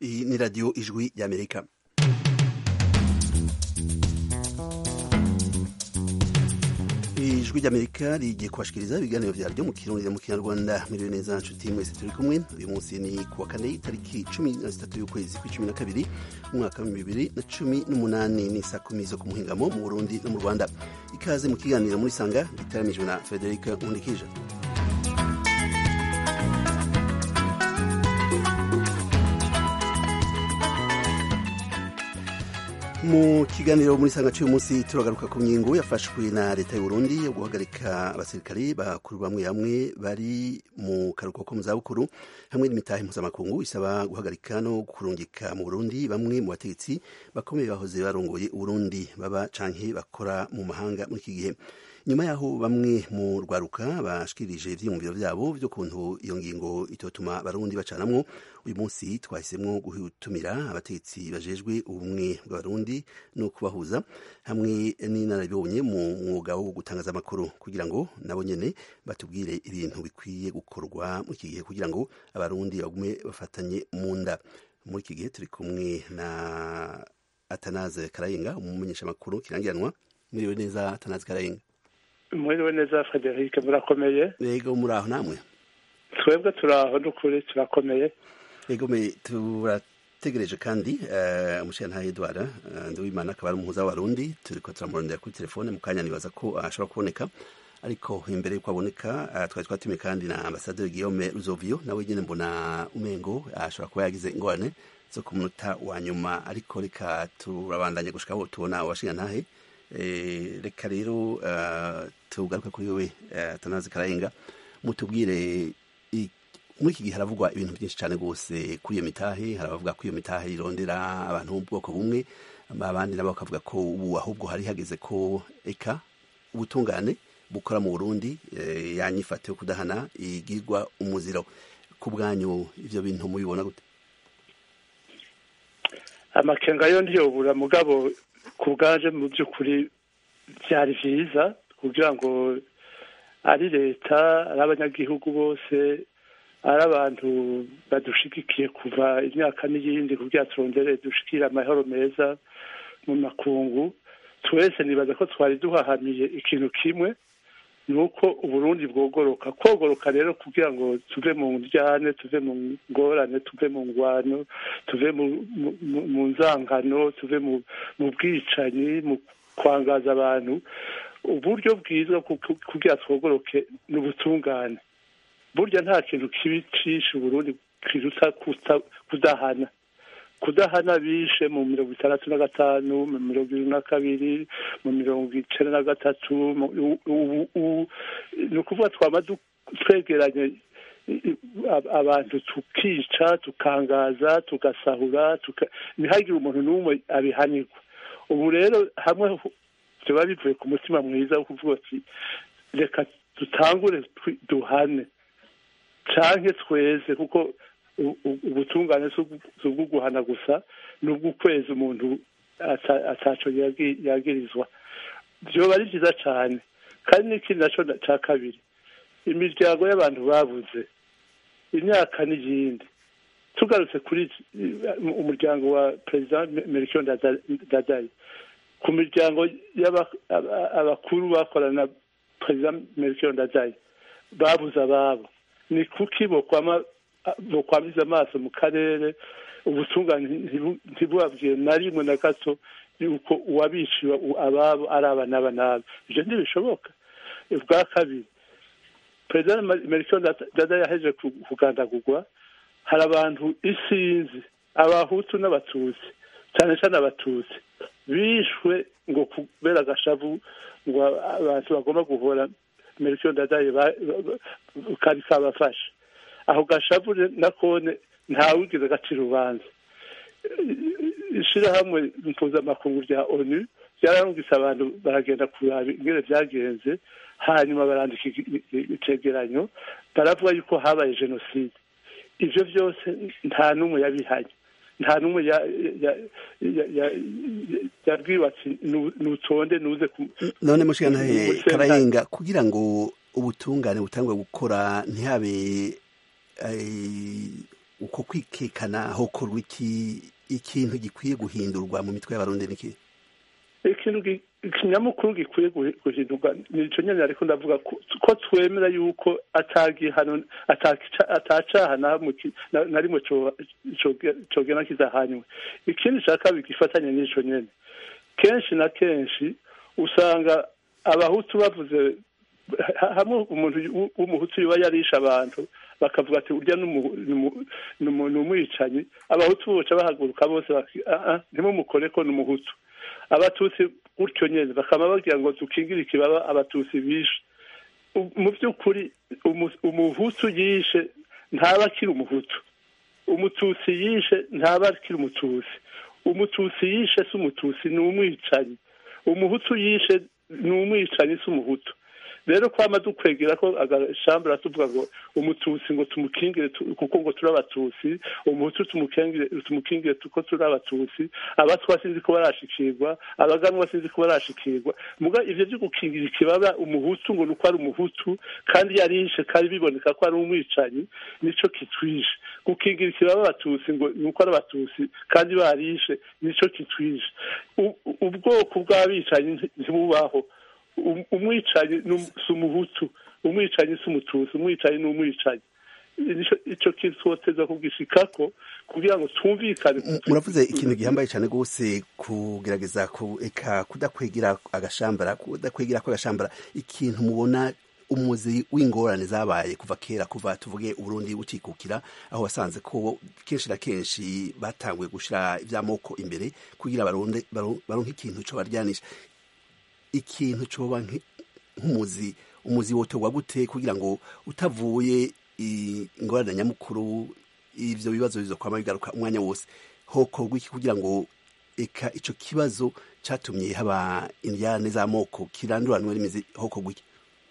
Iyi ni radiyo ijwi y'amerika ijwi ry'amerika rigiye kubashikiriza ibiganiro vyaryo mu kirundi mu kinyarwanda miriwe neza nshuti mwese turi kumwe uyu munsi ni kuwa kane itariki cumi na zitatu y'ukwezi kw'icumi na kabiri umwaka wa bibiri na cumi n'umunani ni saa kumi zo ku muhingamo mu burundi no mu rwanda ikaze mu kiganiro muri sanga gitaramijwe na frederic nkundikije mu kiganiro muri sanga cy'uyu munsi turagaruka ku ngingo yafashwe na leta y'u Burundi yo guhagarika abasirikari bakuru bamwe bamwe bari mu karuhuko ko mu zabukuru hamwe n'imitahe mpuzamakungu isaba guhagarika no kurungika mu Burundi bamwe mu bategetsi bakomeye bahoze barongoye Burundi baba canke bakora mu mahanga muri iki gihe nyuma yaho bamwe mu rwaruka bashikirije ivyiyumviro vyabo vyo kuntu iyo ngingo itotuma abarundi bacanamwo uyu munsi twahisemwo gutumira abategetsi bajejwe ubumwe bw'abarundi no kubahuza hamwe n'inararibonye mu mwuga wo gutangaza amakuru kugira ngo nabo nyene batubwire ibintu bikwiye gukorwa muri iki gihe kugira ngo abarundi bagume bafatanye mu nda muri iki gihe turi kumwe na atanaze karayenga umumenyesha amakuru kirangiranwa muriwe neza atanaze karayenga mwiriwe neza frederic murakomeye yego muraho namwe twebwe turaho n'ukuri turakomeye yego me turategereje kandi umushinga edward nduwimana akaba ari umuhuza w'abarundi turiko turamurondera kuri telefone mu kanya nibaza ko ashobora kuboneka ariko imbere yuko aboneka twari twatumiye kandi na ambasaderi guillaume ruzovio nawe nyene mbona umengo ashobora kuba yagize ingorane zo ku munota wa nyuma ariko reka turabandanya gushika aho tubona uwashinga ntahe reka rero tugaruke kuri wowe tanazi karayenga mutubwire muri iki gihe haravugwa ibintu byinshi cyane rwose kuri iyo mitahe hari abavuga ko iyo mitahe irondera abantu b'ubwoko bumwe abandi nabo bakavuga ko ubu ahubwo hari hageze ko eka ubutungane bukora mu burundi yanyifate yo kudahana igirwa umuziro ku bwanyu ibyo bintu mubibona gute amakenga yo ntiyobura mugabo ku bwaje mu by'ukuri byari byiza kugira ngo ari leta ari abanyagihugu bose ari abantu badushigikiye kuva imyaka n'iyindi kugira turondere dushikire amahoro meza mu makungu twese nibaza ko twari duhahamiye ikintu kimwe ni uko uburundi bwogoroka kogoroka rero kugira ngo tuve mu ndyane tuve mu ngorane tuve mu ngwano tuve mu nzangano tuve mu bwicanyi mu kwangaza abantu uburyo bwiza kugira twogoroke ni ubutungane burya nta kintu kibi cishe uburundi kiruta kudahana kudahana bishe mu mirongo itandatu na gatanu mu mirongo ibiri na kabiri mu mirongo icenda na gatatu ni ukuvuga twama twegeranye abantu tukica tukangaza tugasahura ntihagire umuntu n'umwe abihanirwa ubu rero hamwe biba bivuye ku mutima mwiza wo kuvuga ati reka dutangure duhane canke tweze kuko ubutungane si ubwo guhana gusa ni ubw'ukwezi umuntu ataco yagirizwa vyoba ari vyiza cane kandi n'ikindi naco ca kabiri imiryango y'abantu babuze imyaka n'iyindi tugarutse kuri umuryango wa perezida melchior ndadaye ku miryango y'abakuru bakorana na perezida melchior ndadaye babuze ababo ni kuki bokwamiza amaso mu karere ubutungane ntibubabwiye na rimwe na gato yuko uwabishiwe ababo ari aba n'aba n'aba ivyo ntibishoboka ubwa kabiri perezida melchior ndadaye yaheje kugandagurwa hari abantu isinzi abahutu n'abatutsi cyane cyane abatutsi bishwe ngo kubera agashavu ngo abantu bagomba guhora melchior ndadaye kari kabafashe aho gashavu nakone ntawigeze gacira urubanza ishirahamwe mpuzamakungu rya onu ryararungitse abantu baragenda kuraba ingene vyagenze hanyuma barandika icegeranyo baravuga yuko habaye jenoside ivyo vyose nta n'umwe yabihanye nta n'umwe yabwiwe ati nutonde nuze none mushigantahe karayenga kugira ngo ubutungane butangwe gukora ntihabe uko kwikekana hokorwa iki ikintu gikwiye guhindurwa mu mitwe y'abarundi niki ikintu ikinyamukuru gikwiye guhindurwa nico nyene ariko ndavuga ko twemera yuko atagihano atacaha na rimwe cogena kidahanywe ikindi ca kabiri gifatanye n'ico nyene kenshi na kenshi usanga abahutu bavuze hamwe umuntu w'umuhutu yoba yarisha abantu bakavuga ati urya ni umwicanyi abahutu boca bahaguruka bose ntimumukore ko ni umuhutu abatutsi gutyo nyine bakaba bagira ngo dukingire ikibaba abatutsi bishe mu by'ukuri umuhutu yishe ntaba akiri umuhutu umututsi yishe ntaba akiri umututsi umututsi yishe si umututsi ni umwicanyi umuhutu yishe ni umwicanyi si umuhutu rero kwama dukwegera ko agashambura tuvuga ngo umututsi ngo tumukingire kuko ngo turi abatutsi umuhutu tumukingire tumukingire kuko turi abatutsi abatwa sinzi ko barashikirwa abaganwa sinzi ko barashikirwa muga ivyo vyo gukingira ikibaba umuhutu ngo nuko ari umuhutu kandi yarishe kandi biboneka ko ari umwicanyi nico kitwishe gukingira ikibaba abatutsi ngo nuko ari abatutsi kandi barishe nico kitwishe ubwoko bw'abicanyi ntibubaho umwicanyi si umuhutu umwicanyi si umututsi umwicanyi ni umwicanyi icyo kintu twoteza kugishikako kugira ngo twumvikane muravuze ikintu gihambaye cyane rwose kugerageza eka kudakwegera agashambara kudakwegera ko agashambara ikintu mubona umuzi w'ingorane zabaye kuva kera kuva tuvuge uburundi bucikukira aho wasanze ko kenshi na kenshi batanguye gushyira iby'amoko imbere kugira baronke ikintu cyo baryanisha ikintu coba nk'umuzi umuzi wotorwa gute kugira ngo utavuye ingorane nyamukuru ivyo bibazo bizokwama bigaruka umwanya wose hokorwa iki kugira ngo eka ico kibazo catumye haba indyane z'amoko kiranduranwe n'imizi hokorwa iki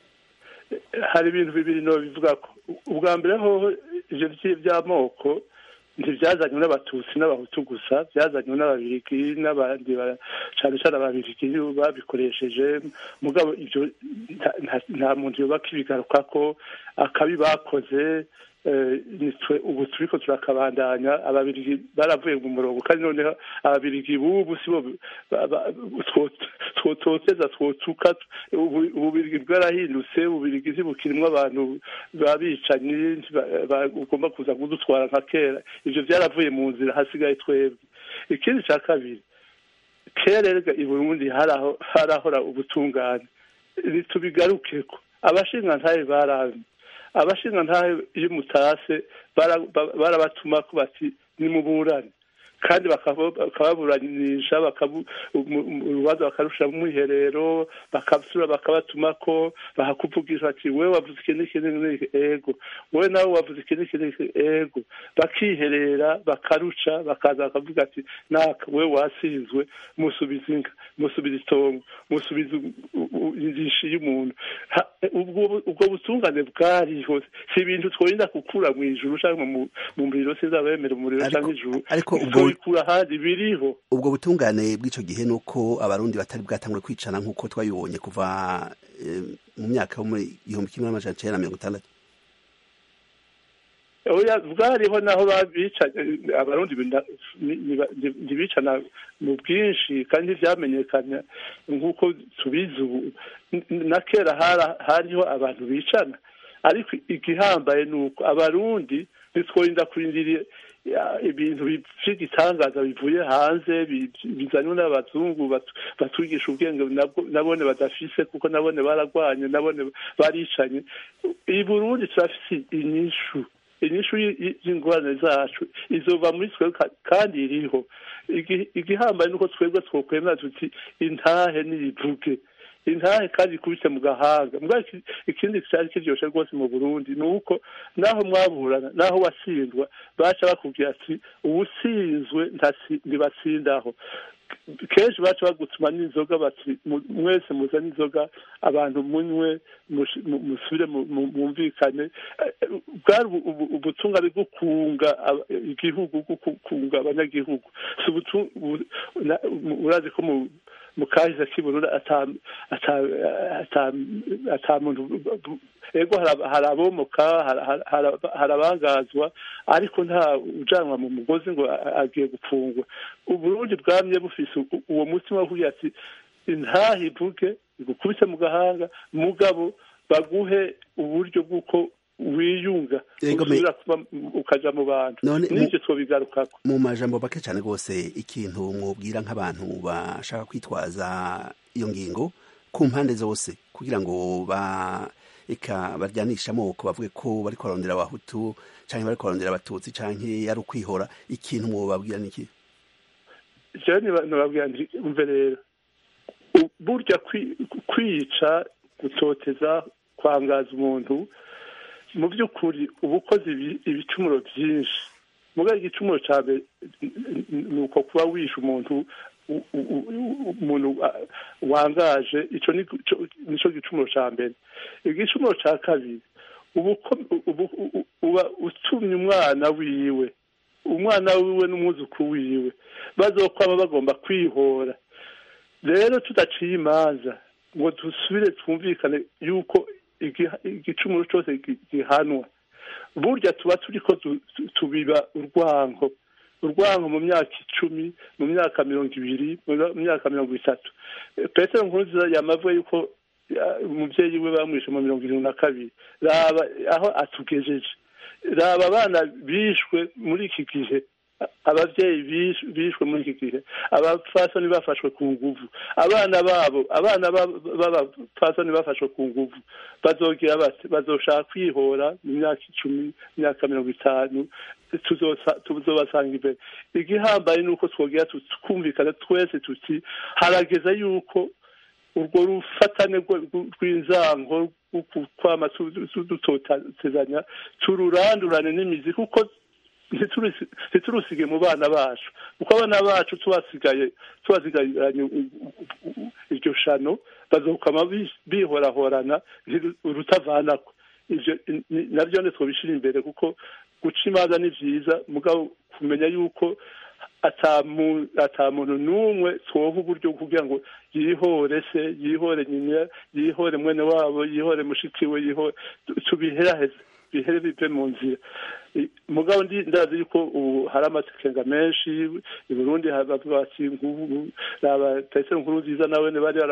hari ibintu bibiri no bivuga ko ubwa mbere hoho ivyo vy'amoko ntibyazanywe n'abatutsi n'abahutu gusa byazanywe n'ababirigi n'abandi cyane cyane ababirigi babikoresheje mugabo ibyo nta muntu yubaka ibigaruka ko akabi bakoze nitwe ubu turiko turakabandanya ababirigi baravuye mu murongo kandi noneho ababirigi bubu sibo twototeza twotuka ububirigi bwarahindutse ububirigi ntibukirimwo abantu babicanyi ugomba kuza kudutwara nka kera ivyo vyaravuye mu nzira hasigaye twebwe ikindi ca kabiri kera erega i burundi harahora ubutungane ntitubigarukeko abashingantahe baramye abashingantahe iyo umutase barabatuma ko bati nimuburane kandi bakababuranisha urubanza bakarusha mu mwiherero bakasura bakabatuma ko bakakuvugisha bati we wavuze iki n'iki n'iki ego wowe nawe wavuze iki n'iki n'iki ego bakiherera bakaruca bakaza bakavuga ati naka we wasinzwe musubiza inka musubiza itongo musubiza injishi y'umuntu ubwo butungane bwariho si ibintu tworinda gukura mu ijuru cyangwa mu muriro sinzabemera umuriro cyangwa ijuru ariko ubwo bikura ahandi biriho ubwo butungane bw'ico gihe nuko abarundi batari bwatangure kwicana nk'uko twabibonye kuva mu myaka yo muri igihumbi kimwe n'amajana icenda na mirongo itandatu oya bwariho naho babicanye abarundi ntibicana mu bwinshi kandi ntivyamenyekana nk'uko tubizi ubu na kera hariho abantu bicana ariko igihambaye ni uko abarundi ntitworinda kurindira ibintu vy'igitangaza bivuye hanze bizanywe n'abazungu batwigisha ubwenge nabone badafise kuko nabone baragwanye nabone baricanye i burundi turafise inyishu inyishu y'ingorane zacu izova muri twebwe kandi iriho igihambaye nuko twebwe twokwemera tuti intahe niyivuge intahe kandi ikubise mu gahanga mbwa ikindi cyari kiryoshe rwose mu burundi ni uko naho mwaburana naho wasindwa baca bakubwira ati uwusinzwe ntibatsindaho kenshi baca bagutuma n'inzoga bati mwese muzane inzoga abantu munywe musubire mwumvikane bwari ubutungane bwo kunga igihugu bwo kunga abanyagihugu urazi ko mu kahise k'iburura ata muntu ego hari abomoka hari abangazwa ariko nta ujanwa mu mugozi ngo agiye gupfungwa uburundi bwamye bufise uwo mutima wo kugira ati intahe ivuge igukubise mu gahanga mugabo baguhe uburyo bw'uko wiyunga usubira ukaja mu bantu n'ivyo twobigarukako mu majambo make cyane rwose ikintu mwubwira nk'abantu bashaka kwitwaza iyo ngingo ku mpande zose kugira ngo ba eka baryanisha amoko bavuge ko bariko barondera abahutu canke bariko barondera abatutsi canke ari ukwihora ikintu mwobabwira niki jewe nibabwira nti umve rero burya kwica gutoteza kwangaza umuntu mu by'ukuri uba ukoze ibicumuro byinshi mugabo igicumuro cya mbere ni uko kuba wishe umuntu umuntu wangaje icyo nicyo gicumuro cya mbere igicumuro cya kabiri uba utumye umwana wiwe umwana wiwe n'umwuzukuru wiwe bazokwaba bagomba kwihora rero tudaciye imanza ngo dusubire twumvikane yuko igicumuro cyose gihanwa burya tuba turi ko tubiba urwango urwango mu myaka icumi mu myaka mirongo ibiri mu myaka mirongo itatu petero nkurunziza yamavuye yuko umubyeyi we bamwishe mu mirongo irindwi na kabiri raba aho atugejeje raba abana bishwe muri iki gihe ababyeyi bishwe muri iki gihe abapfasoni bafashwe ku nguvu abana babo abana b'abapfasoni bafashwe ku nguvu bazogira bati bazoshaka kwihora mu myaka icumi imyaka mirongo itanu tuzobasanga imbere igihambaye ni uko twogera twumvikana twese tuti harageza yuko urwo rufatane rw'inzango kwama dutotezanya tururandurane n'imizi kuko ntiturusige mu bana bacu kuko abana bacu tubasigaye tubasigaranye iryo shano bazokama bihorahorana urutavanako ivyo navyo twobishira imbere kuko guca imanza ni vyiza mugabo kumenya yuko ata muntu n'umwe twoha uburyo kugira ngo yihore se yihore nyina yihore mwene wabo yihore mushiki we yihore tubiheraheze bihere bive mu nzira mugabo ndazi yuko ubu hari amasekenga menshi i burundi bavuga bati nk'ubu raba petero nkuru nziza nawe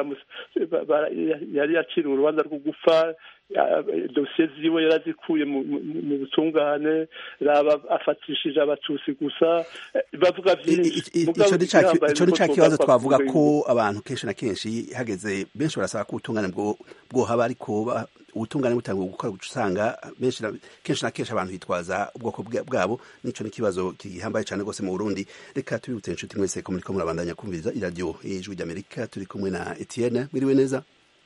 bari yari yaciriwe urubanza rwo gupfa dosiye ziwe yarazikuye mu butungane raba afatishije abatutsi gusa bavuga byinshi ico ni ca kibazo twavuga ko abantu kenshi na kenshi hageze benshi barasaba ko ubutungane bwohaba ariko ubutungane butanguye gukora guca usanga kenshi na kenshi abantu bitwaza ubwoko bwabo nico ni ikibazo gihambaye cyane rwose mu burundi reka tubibutse inshuti mwese ko muriko murabandanya kumviriza iradiyo y'ijwi ry'amerika turi kumwe na etienne mwiriwe neza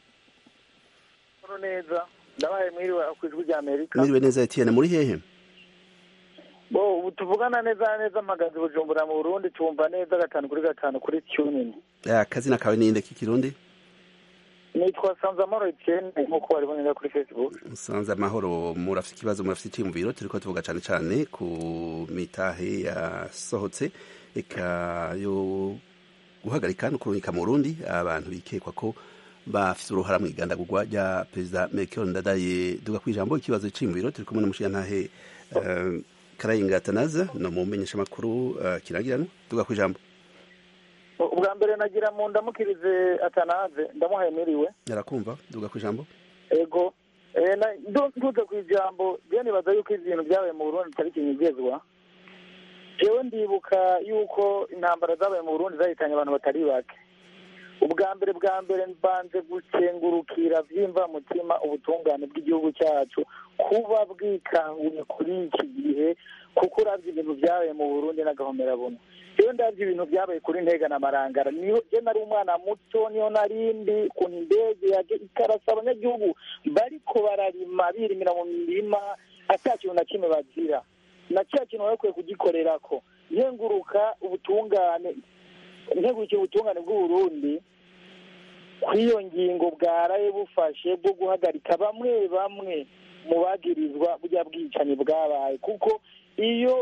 neza ndabaye mwiriwe ku ijwi ry'amerika mwiriwe neza etienne muri hehe bo ubu tuvugana neza neza mpagaze bujumbura mu burundi tumva neza gatanu kuri gatanu kuri tunini akazina kawe ninde k'ikirundi nitwa sanze amahoro etienne nk'uko wari bonera kuri facebook sanze amahoro murafite ikibazo murafite icyiyumviro turi ko tuvuga cyane cyane ku mitahe yasohotse eka yo guhagarika no kurungika mu burundi abantu bikekwa ko bafite uruhara mu igandagurwa rya perezida Melchior Ndadaye duga ku ijambo ikibazo cy'imviro turi kumwe n'umushiyantahe uh, Karayinga Atanaza no mu menyesha makuru uh, kirangirano duga ku ijambo ubwa mbere nagira mu ndamukirize Atanaze ndamuhaye miriwe yarakumva duga ku ijambo ego eh nduze ku ijambo je nibaza yuko ibintu byabaye mu Burundi bitari kinyigezwa jewe ndibuka yuko intambara zabaye mu Burundi zahitanye abantu batari bake ubwa mbere bwa mbere mbanze gukengurukira byimva mutima ubutungane bw'igihugu cyacu kuba bwikanguye kuri iki gihe kuko urabye ibintu byabaye mu burundi n'agahomerabumwe iyo ndabye ibintu byabaye kuri ntega na marangara niyo je nari umwana muto niyo narindi ukuntu indege ikarasa abanyagihugu bariko bararima birimira mu mirima ata kintu na kimwe bazira na cya kintu bakwiye kugikorerako nkenguruka ubutungane integukiye ubutungane bw'uburundi kuri iyo ngingo bwaraye bufashe bwo guhagarika bamwe bamwe mu bagirizwa burya bwicanyi bwabaye kuko iyo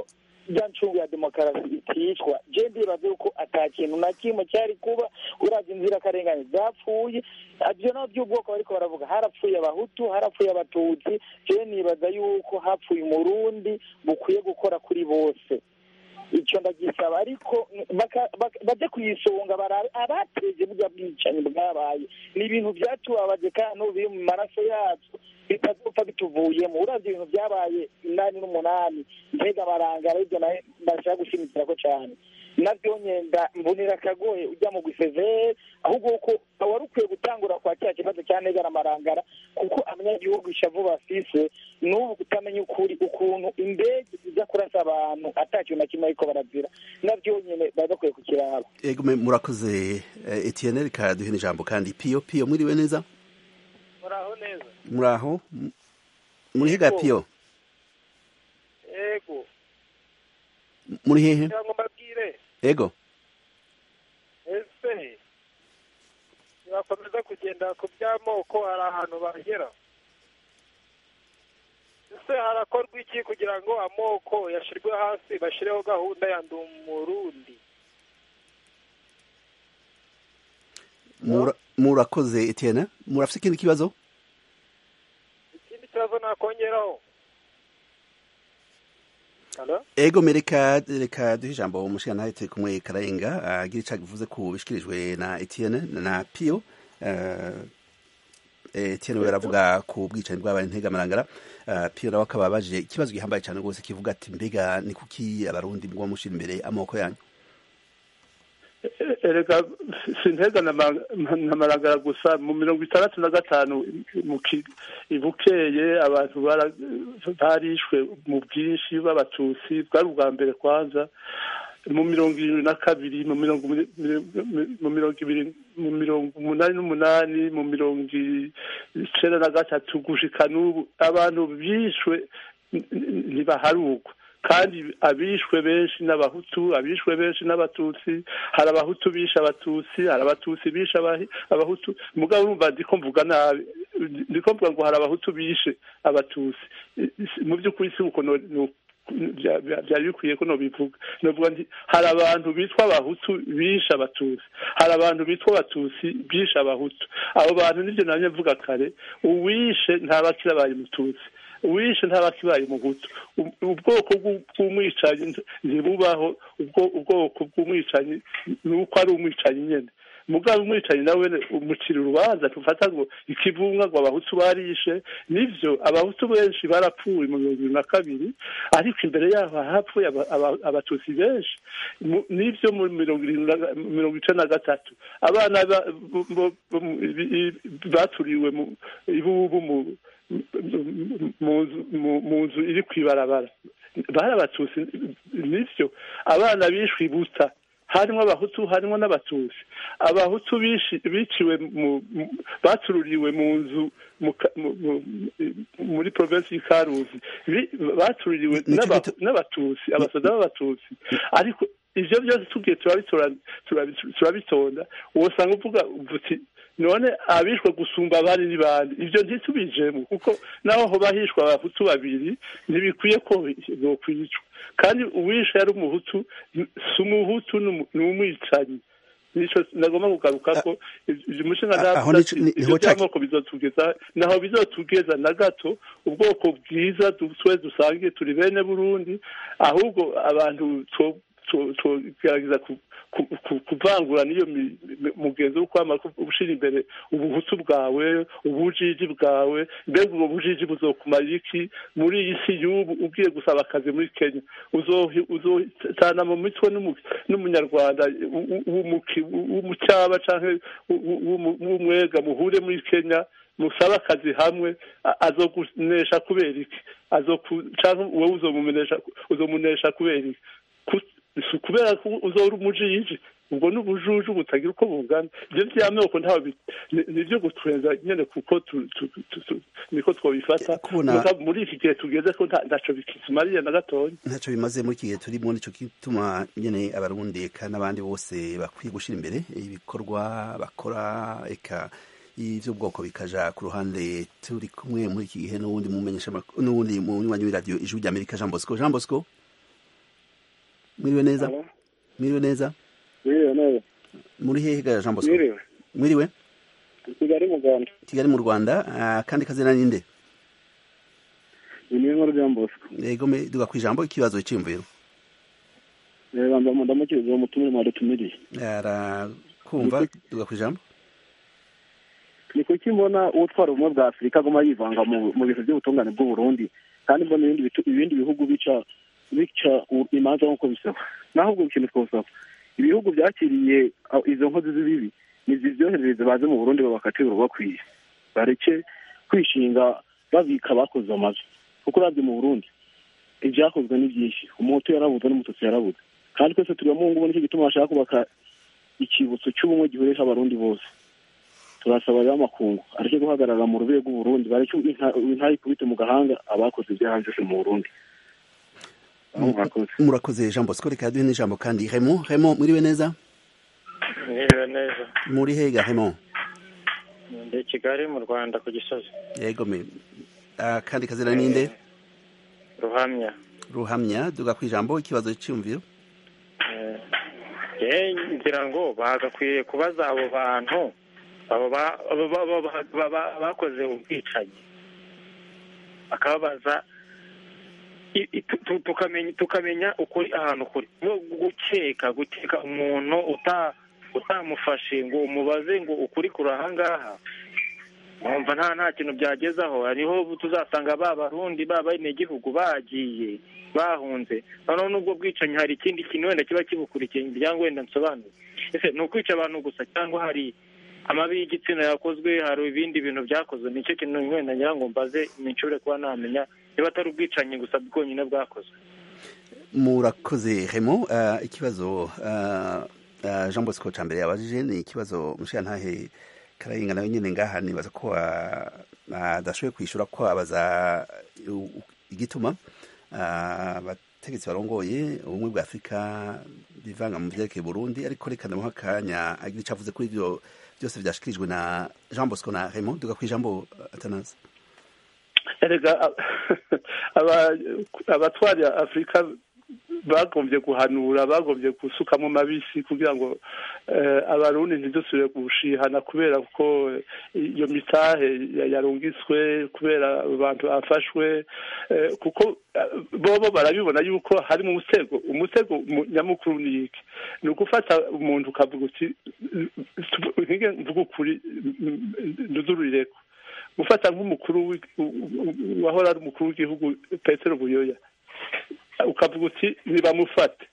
rya ncungu ya demokarasi iticwa je ndibaza yuko ata kintu na kimwe cyari kuba uravye inzirakarengane zapfuye ivyo navyo by'ubwoko bariko baravuga harapfuye abahutu harapfuye abatutsi je nibaza yuko hapfuye umurundi bukwiye gukora kuri bose icyo ndagisaba ariko bajye kuyisonga barabe abateje burya bwicanyi bwabaye ni ibintu byatubabaje kandi n'ubu biri mu maraso yacu bitazopfa bituvuyemo uravye ibintu byabaye inani n'umunani mbega barangara ibyo nawe ndashaka gushimikira ko cyane nabyo nyenda mbonera akagoye ujya mu gusezere ahubwo ko wari ukwiye gutangura kwa kiriya kibazo cya negara amarangara kuko abanyagihugu ishavu bafise n'ubu kutamenya ukuri ukuntu indege iza kurasa abantu ata kintu na kimwe ariko barazira nabyo nyine bari bakwiye kukiraba ego murakoze etienne reka duhe ijambo kandi piyo piyo mwiriwe neza muraho neza muraho muri hega piyo ego muri hehe cyangwa mbabwire ego ese nibakomeza kugenda ku by'amoko hari ahantu bagera ese harakorwa iki kugira ngo amoko yashyirwe hasi bashyireho gahunda ya ndi umurundi murakoze etienne murafite ikindi kibazo ikindi kibazo nakongeraho ego mereka reka duhe ijambo umushinga turi kumwe kararenga agira icyo bivuze ku bishyikirijwe na etienne na piyo etienne we aravuga ku bwicanyi bw'abaye integamarangara piyo nawe akaba abaje ikibazo gihambaye cyane rwose kivuga ati mbega ni kuki abarundi mugwa mushyira imbere amoko yanyu erega sintega na maragara gusa mu mirongo itandatu na gatanu ibukeye abantu barishwe mu bwinshi b'abatutsi bwari ubwa mbere kwanza mu mirongo irindwi na kabiri mu mirongo mu mirongo ibiri mu mirongo umunani n'umunani mu mirongo icenda na gatatu gushika n'ubu abantu bishwe ntibaharugwa kandi abishwe benshi n'abahutu abishwe benshi n'abatutsi hari abahutu bishe abatutsi hari abatutsi bishe abahutu mugabo urumva ndiko mvuga nabi ndiko mvuga ngo hari abahutu bishe abatutsi mu by'ukuri si uko byari bikwiye ko nobivuga novuga nti hari abantu bitwa abahutu bishe abatutsi hari abantu bitwa abatutsi bishe abahutu abo bantu nibyo namye mvuga kare uwishe ntabakira abaye umututsi uwishe ntabakibaye umuhutu ubwoko bw'umwicanyi ntibubaho ubwoko bw'umwicanyi ni uko ari umwicanyi nyine mugabo umwicanyi nawe umucira urubanza tufata ngo ikivunga ngo abahutu barishe nivyo abahutu benshi barapfuye mu mirongo ibiri na kabiri ariko imbere yaho hapfuye abatutsi benshi nivyo mu mirongo mirongo icenda na gatatu abana baturiwe ibubu mu nzu iri kw'ibarabara bari abatutsi nivyo abana bishwe ibuta harimo abahutu harimo n'abatutsi abahutu biciwe batururiwe mu nzu muri provinsi y'ikaruzi batururiwe n'abatutsi abasoda b'abatutsi ariko ivyo byose tugiye turabitonda wosanga uvuga uti none abishwe gusumba abandi ni bande ivyo ntitubijemo kuko naho hoba hishwe abahutu babiri ntibikwiye ko bokwicwa kandi uwishe yari umuhutu si umuhutu ni umwicanyi nico nagomba kugaruka ko umushinga ivyo by'amoko bizotugeza naho bizotugeza na gato ubwoko bwiza twe dusangiye turi bene burundi ahubwo abantu tugerageza kuvangura n'iyo mugenzi wo kwama ushira imbere ubuhutu bwawe ubujiji bwawe mbega ubwo bujiji buzokumara iki muri iyi si y'ubu ugiye gusaba akazi muri kenya uzotana mu mitwe n'umunyarwanda w'umucyaba canke w'umwega muhure muri kenya musaba akazi hamwe azokunesha kubera iki canke wowe uzomunesha kubera iki kubera ko uzora umujiji ubwo n'ubujuju butagira uko bungana ibyo by'amoko ntawe nibyo gutwenza nyene kuko niko twabifata muri iki gihe tugeze ko ntaco bikizimariye na gatonya ntaco bimaze muri iki gihe turimo nico gituma nyene abarundi eka n'abandi bose bakwiye gushira imbere ibikorwa bakora eka ivy'ubwoko bikaja ku ruhande turi kumwe muri iki gihe n'uwundi mumenyesha n'uwundi munywanyi w'iradiyo ijwi ry'amerika jean bosco jean bosco mwiriwe neza mwiriwe neza mwiriwe neza muri hehe ga Jean Bosco mwiriwe mwiriwe kigali mu rwanda kigali mu rwanda ah, kandi kazina ninde ni niyo nkuru Jean Bosco yego me duga ku ijambo ikibazo cyiyumviro reba ndamukiriza uwo mutumire mwadutumiriye arakumva duga ku ijambo ni kuki mbona utwara ubumwe bwa afurika aguma yivanga mu mu bintu by'ubutungane bw'u Burundi kandi mbona ibindi bitu- ibindi bihugu bica bica u- imanza nk'uko bisaba naho ubwo ikintu twosaba ibihugu byakiriye aho izo nkozi z'ibibi nizibyoherereze baze mu burundi babakatire urubakwiye bareke kwishinga babika abakoze amabi kuko urabye mu burundi ibyakozwe ni byinshi umuhutu yarabuze n'umututsi yarabuze kandi twese turi mu ngubu nicyo gituma bashaka kubaka ikibutso cy'ubumwe gihurisha abarundi bose turasaba rero amakungu areke guhagarara mu rubego rw'uburundi bareke inka- intayi ikubite mu gahanga abakoze ibyaha byose mu burundi murakoze murakoze Jean Bosco reka duhe n'ijambo kandi Raymond Raymond mwiriwe neza Mwiriwe neza muri hehe ga Raymond ndi i kigali mu rwanda ku gisozi yego me ah, kandi kazina ninde ruhamya ruhamya duga ku ijambo ikibazo cyiyumviro ye ngira ngo bagakwiye kubaza abo bantu abo ba- abo ba- abo ba- ba- ba- bakoze ubwicanyi bakababaza i- i- tu- tu- tukamenya tukamenya ukuri ahantu kuri no gukeka gukeka umuntu uta utamufashe ngo umubaze ngo ukuri kuri ahangaha wumva nta nta kintu byagezaho hariho tuzasanga ba barundi ba benegihugu bagiye bahunze noneho n'ubwo bwicanyi hari ikindi kintu wenda kiba kibukurikiye imiryango wenda nsobanuye ese ni ukwica abantu gusa cyangwa hari amabi y'igitsina yakozwe hari ibindi bintu byakozwe nicyo kintu wenda ngira ngo mbaze nshobore kuba namenya niba atari ubwicanyi gusa bwonyine bwakozwe murakoze Raymond ah, ikibazo ah, ah, Jean Bosco cambere yabajije ni ikibazo mushiyantahe karayinga nawe nyene ngaha nibaza ko ah, adashoboye kwishura ko abaza u- u- igituma ah, abategetsi barongoye ubumwe bwa afurika bivanga mu vyerekeye burundi ariko reka ndamuha akanya agira ico avuze kuri ivyo byose vyashikirijwe na Jean Bosco na Raymond duga ku ijambo atanazi erega aba- abatwara afurika bagombye guhanura bagombye gusukamo mabisi kugira ngo eh, abarundi ntidusubire gushihana kubera ko iyo mitahe ya- yarungiswe kubera abantu bafashwe eh, kuko eh, bobo barabibona yuko harimo umusego umusego mu- nyamukuru ni iki ni ugufata umuntu ukavuga uti ntige mvuga ukuri nduzururireko gufata nk'umukuru w'i- u- u- wahora ari umukuru w'igihugu petero buyoya ukavuga uti ntibamufate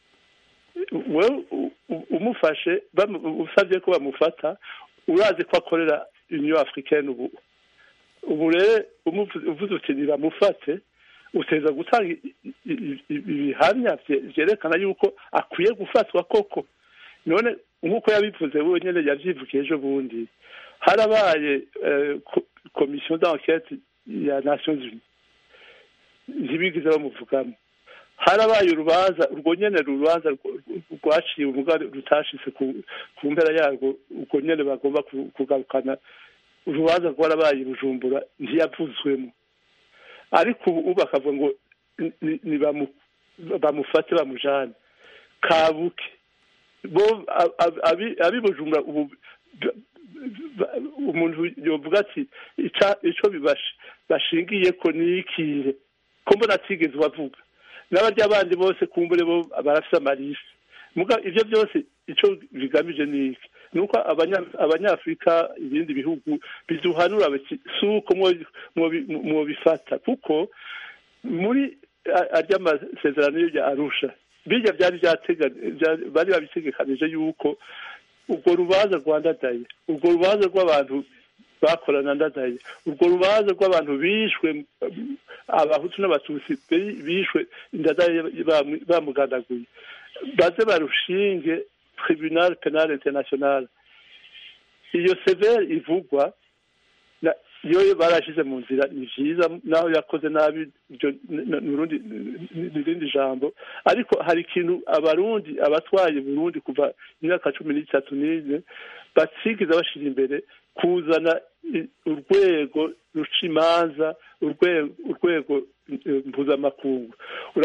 wewe u- u- umufashe bamu- usabye ko bamufata urazi ko akorera union africaine ubu ubu rero umuvu- uvuze uti ntibamufate uteza gutanga i- i- i- ibihamya vye- vyerekana yuko akwiye gufatwa koko none nk'uko yabivuze wenyine yavyivugiye ejo bundi harabaye eh, ko- komisiyo d'enquête ya nations unies ntibigeze bamuvugamo harabaye urubanza urwo nyene rubanza rw- rwaciwe umuga rutashitse ku ku mpera yarwo urwo nyene bagomba ku- kugarukana urubanza rwarabaye i bujumbura ntiyavuzwemo ariko ubu bakavuga ngo ni- ni- ni bamu- bamufate bamujane kabuke bo a- a- abi- abi bujumbura ubu ba- ba- umuntu yovuga ati ica- ico bibash- bashingiye ko nikihe ko mbona atigeze bavuga n'abarya bandi bose kumbure bo barafise amarisi muga ivyo byose ico bigamije ni iki ni uko abanya- abanyafurika ibindi bihugu biduhanura biti si uko mwo- mwobi- mwobifata kuko muri a- arya masezerano ya arusha birya byari byatega bya- bari babitegekanije yuko urwo rubanza rwa ndadaye urwo rubanza rw'abantu bakorana ndadaye urwo rubanza rw'abantu bishwe mm, abahutu n'abatutsi bi- bishwe ndadaye bamu- bamuganaguye baze barushinge tribunal penal international iyo severe ivugwa na- iyo barashize mu nzira ni vyiza naho yakoze nabi ibyo nurundi n'irindi jambo ariko hari ikintu abarundi abatwaye burundi kuva imyaka cumi n'itatu n'ine batigeze bashira imbere kuzana i- urwego ruca imanza urwego urwego eh, mpuzamakungu urabona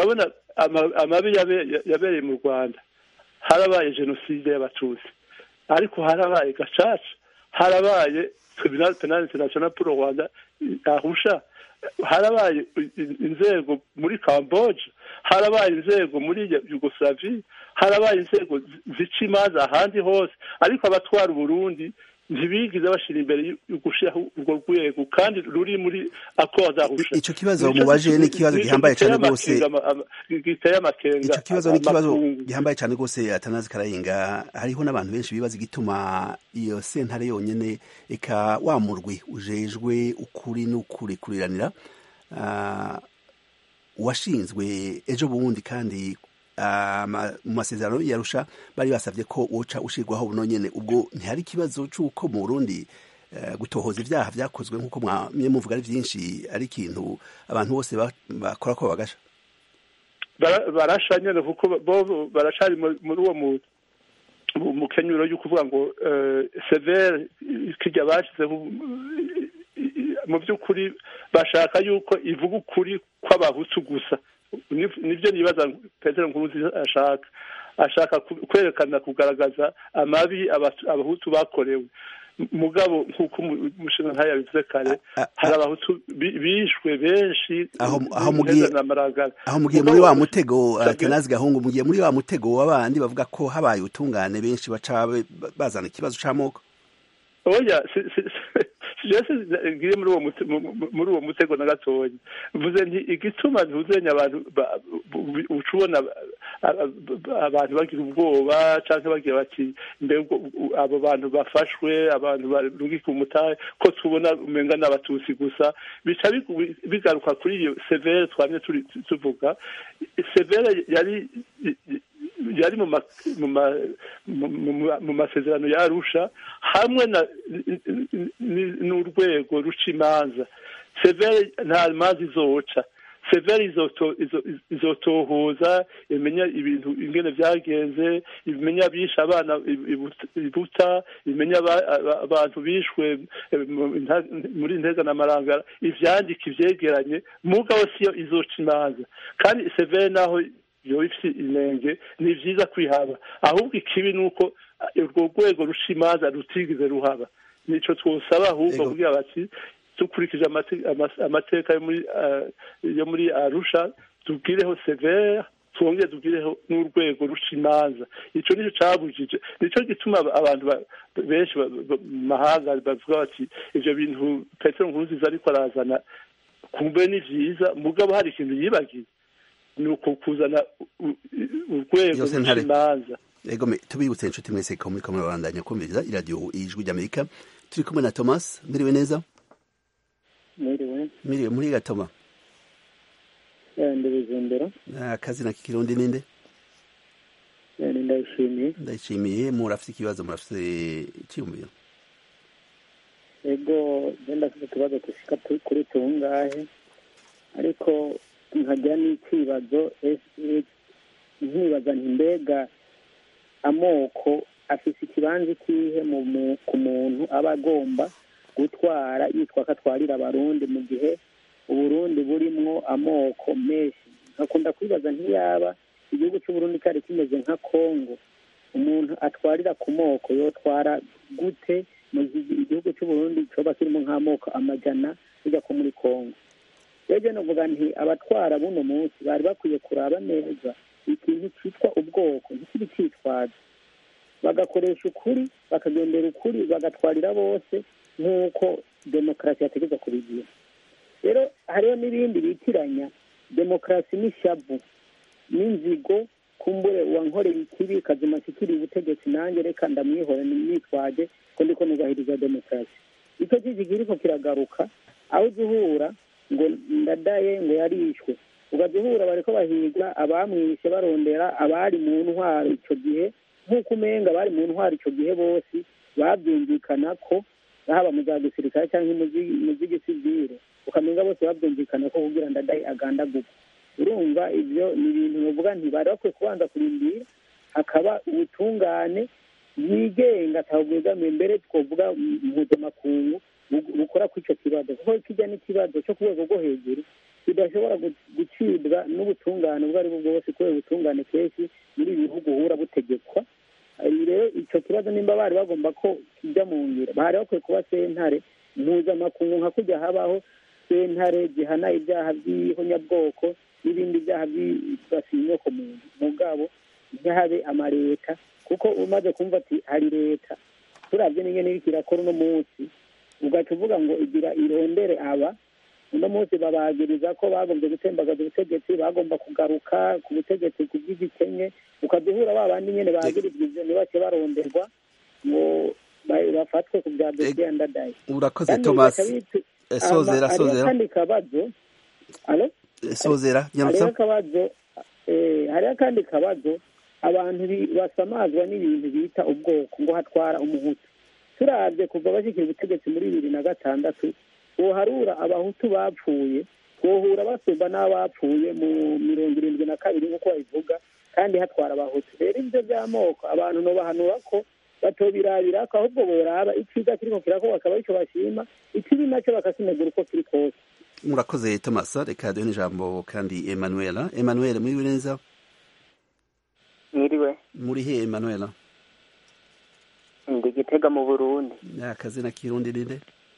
ama- amabi yabe- yabereye mu rwanda harabaye jenoside y'abatutsi ariko harabaye gacaca harabaye tribunal penal international pour le rwanda ahusha harabaye inzego muri camboge harabaye inzego muri yugoslavie harabaye inzego zi- zica imanza ahandi hose ariko abatwara uburundi ntibigeze bashyira imbere yo gushyiraho urwo rwego kandi ruri muri accord ahusha ico kibazo mubaje ni ikibazo gihambaye cyane rwose giteye amakenga ico kibazo ni ikibazo amakungu. gihambaye cyane rwose atanazi karayenga hariho n'abantu benshi bibaza igituma iyo sentare yonyene eka wa murwi ujejwe ukuri n'ukuri kuriranira ah, washinzwe ejo bundi kandi ah, ma- mu masezerano yarusha bari basavye ko woca ushirwaho buno nyene ubwo ntihari ikibazo c'uko mu Burundi eh, gutohoza ivyaha vyakozwe nk'uko mwamye muvuga ari vyinshi ari ikintu abantu bose ba- bakora ko bagasha Bara- barasha nyene kuko bo baracari mu- muri uwo mu- mu- mu kenyuro yo kuvuga ngo eh, severe kirya bashizeho mu by'ukuri bashaka yuko ivuga ukuri kw'abahutu gusa Ni- nibyo nibaza petero nkuruzi ashaka ashaka ku- kwerekana kugaragaza amabi abatu- abahutu bakorewe mugabo nk'uko umu- umushinga ntayo yabivuze kare A- a- hari abahutu bi- bishwe benshi Aho- aho mugiye- na maragara aho mugiye muri wa mutego uh, Kenazi Gahungu mugiye muri wa mutego w'abandi bavuga ko habaye utungane benshi baca be- bazana ikibazo c'amoko oya si- si- si- jese ngiye muri uwo mute- mu- mu- muri uwo mutego na gatoya mvuze nti igituma ntuzenya abantu ba- bu- uca ubona a- a- abantu bagira ubwoba canke bagira bati mbe ubwo- u- abo bantu bafashwe abantu barungika umutahe ko tubona umenga n'abatutsi gusa bica bigu- bigaruka kuri iyo severe twamye turi tuvuga severe yari yari mu ma- mu ma- mu- mu- mu masezerano ya arusha hamwe na n- n'urwego ruca imanza severe nta manza izoca severe izoto- izo- izotohoza imenya ibintu ingene vyagenze imenya abishe abana i- ibuta- ibuta imenya aba- aba- abantu bishwe eh, mu- nta- muri ntega na marangara ivyandika ivyegeranye mugabo siyo izoca imanza kandi severe naho yoba ifite inenge ni vyiza kwihaba ahubwo ikibi ni uko eh, urwo rwego ruca imanza rutigeze ruhaba nico twosaba ahubwo Ego. kugira bati dukurikije amate- ama- amateka yo muri eh, yo muri arusha tubwireho severe twongere tubwireho n'urwego ruca imanza ico nico cabujije nico gituma aba- abantu ba- benshi ba- ba- mu mahanga bavuga bati ivyo bintu petero nkurunziza ariko arazana kumbe ni vyiza mugabo hari ikintu yibagiye ni uko kuzana u- u- urwego Iyo ruca sentare. imanza Ego me tubibutse inshuti mwese ko muri kamwe babandanya kumviriza iradiyo ijwi ry'Amerika turi kumwe na Thomas miriwe neza mwiriwe miriwe muri gatoma ndebeza imbere akazina k'ikirundi ninde ndayishimiye ndayishimiye murafite ikibazo murafite icyiyumviro ego genda afite utubazo dushika tu- kuri tungahe ariko nkagira n'ikibazo ese nkibaza nti mbega amoko afise ikibanza ikihe mu mu- ku muntu aba agomba gutwara yitwa ko atwarira abarundi mu gihe uburundi burimwo amoko menshi nkakunda kwibaza ntiyaba igihugu c'uburundi cyari kimeze nka kongo umuntu atwarira ku moko yotwara gute mu gihe igihugu cy'uburundi coba kirimo nk'amoko amajana bijya ko muri kongo rero novuga nti abatwara buno munsi bari bakwiye kuraba neza ikintu cyitwa ubwoko ntikibi cyitwaza bagakoresha ukuri bakagendera ukuri bagatwarira bose nk'uko demokarasi yategeza kubigira rero hariho n'ibindi bitiranya demokarasi n'ishavu n'inzigo kumbure uwankoreye ikibi kazima kikiri ubutegetsi nanjye reka ndamwihore nimwitwaje ko ndiko nubahiriza demokarasi icyo kiki kiriko kiragaruka aho uza uhura ngo ndadaye ngo yarishwe ugaza uhura bariko bahiga abamwishe barondera abari mu ntwaro ico gihe nk'uko umenga abari mu ntwaro ico gihe bose babyumvikana ko haba mu za gisirikare cyangwa mu z'igisivire ukamenga bose babyumvikana ko kugira ndadaye agandagurwa urumva ibyo ni ibintu bavuga nti bari bakwiye kubanza kurindira hakaba ubutungane bwigenga atabwegamiye mbere twavuga mpuzamakungu bukora kuri icyo kibazo kuko kijya n'ikibazo cyo ku rwego rwo hejuru bidashobora gucibwa n'ubutungane ubwo ari bwo bwose kubera ubutungane kenshi muri ibi bihugu uhura butegekwa rero icyo kibazo nimba bari bagomba ko kijya mu ngiro bari bakwiye kuba sentare mpuzamakungu nka kujya habaho sentare zihana ibyaha by'ihonyabwoko n'ibindi byaha byibasiye inyoko muntu mugabo ntihabe amaleta kuko umaze kumva ati hari leta turabye n'ingene iriko irakora uno munsi ugaca uvuga ngo igira irondere aba uno munsi babagiriza ko bagombye gutembagaza ubutegetsi bagomba kugaruka ku butegetsi ku bw'igikenye ukaduhura ba bandi nyene bagirizwa ivyo ntibake baronderwa ngo bafatwe ku bya dosiye ndadaye urakoze thomas sozera sozera kandi kabazo alo sozera hariho akabazo hariho akandi kabazo abantu basamazwa n'ibintu bita ubwoko ngo hatwara umuhutu turabye kuva bashyikira ubutegetsi muri bibiri na gatandatu woharura abahutu bapfuye wohura basumba n'abapfuye mu mirongo irindwi na kabiri nk'uko babivuga kandi hatwara abahutu rero ibyo by'amoko abantu nobahanura ko batobirabira ko ahubwo boraba icyiza kiriko kirakorwa akaba aricyo bashima ikibi nacyo bakakinegura uko kiri kose murakoze thomas reka duhe n'ijambo kandi emanuela emanuela mwiriwe neza mwiriwe muri he emanuela ndi gitega mu burundi akazina kirundi ninde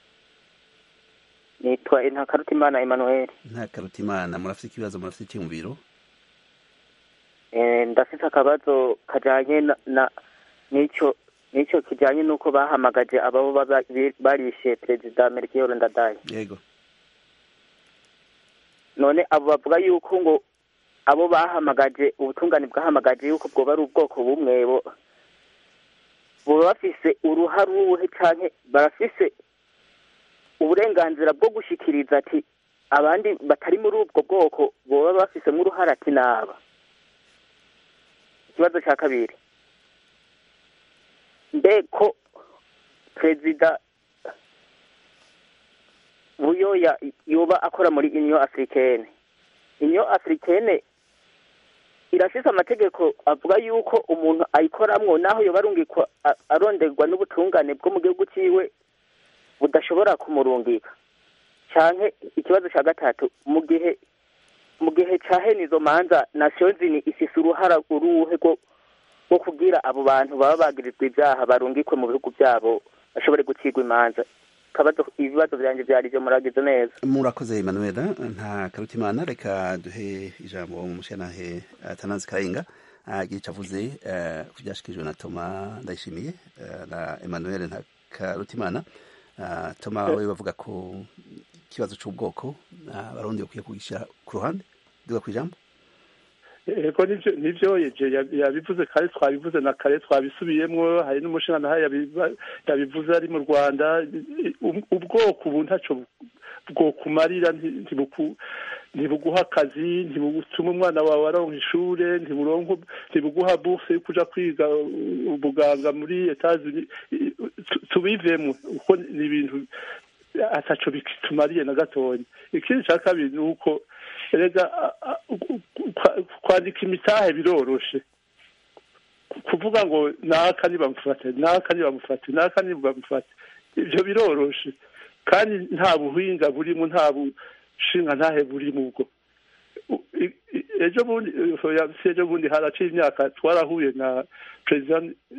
nitwa ntakarutimana emmanuel ntakarutimana murafite ikibazo murafite icyumviro ndafite akabazo kajyanye na n'icyo n'icyo kijyanye n'uko bahamagaje ababo barishe perezida melchior ndadaye yego none abo bavuga yuko ngo abo bahamagaje ubutungane bwahamagaje yuko bwoba ari ubwoko bumwe buba bafise uruhare uruhe cyane barafise uburenganzira bwo gushyikiriza ati abandi batari muri ubwo bwoko boba bafisemo uruhare ati naba ikibazo cya kabiri mbe ko perezida buyoya yoba akora muri inyo afurikene inyo afurikene irafise amategeko avuga yuko umuntu ayikoramwo naho yoba arungikwa aronderwa n'ubutungane bwo mu gihugu ciwe budashobora kumurungika canke ikibazo ca gatatu mu gihe mu gihe ca hene izo manza nasiyo zini ifise uruhara uruhe rwo kugira abo bantu baba bagirizwa ivyaha barungikwe mu bihugu vyabo bashobore gucirwa imanza kabazo ibibazo vyanje vyari vyo muragize neza murakoze emanuela nta karutimana reka duhe ijambo umushanahe atanazi karenga agira ico avuze ku vyashikirijwe na toma ndayishimiye na emanuel nta karutimana toma we bavuga ko ikibazo c'ubwoko abarundi bakwiye kugisha ku ruhande duga kw'ijambo ego nivyo nivyo yeje yabivuze kare twabivuze na kare twabisubiyemwo hari n'umushinga yabivuze ari mu rwanda ubwoko ubu ntaco bwokumarira ntibuguha akazi ntibutuma umwana wawe aronka ishure ntibuguha bourse yo kuja kwiga ubuganga muri etazini tubivemwo uko ni ibintu ataco bitumariye na gatonya ikindi ca kabiri ni uko erega kwandika imitahe biroroshe kuvuga ngo naka nibamufate naka nibamufate naka nibamufate ivyo biroroshe kandi nta buhinga burimo nta bushinga ntahe burimo ubwo ejo bundi ejo bundi haraciye imyaka twarahuye na perezida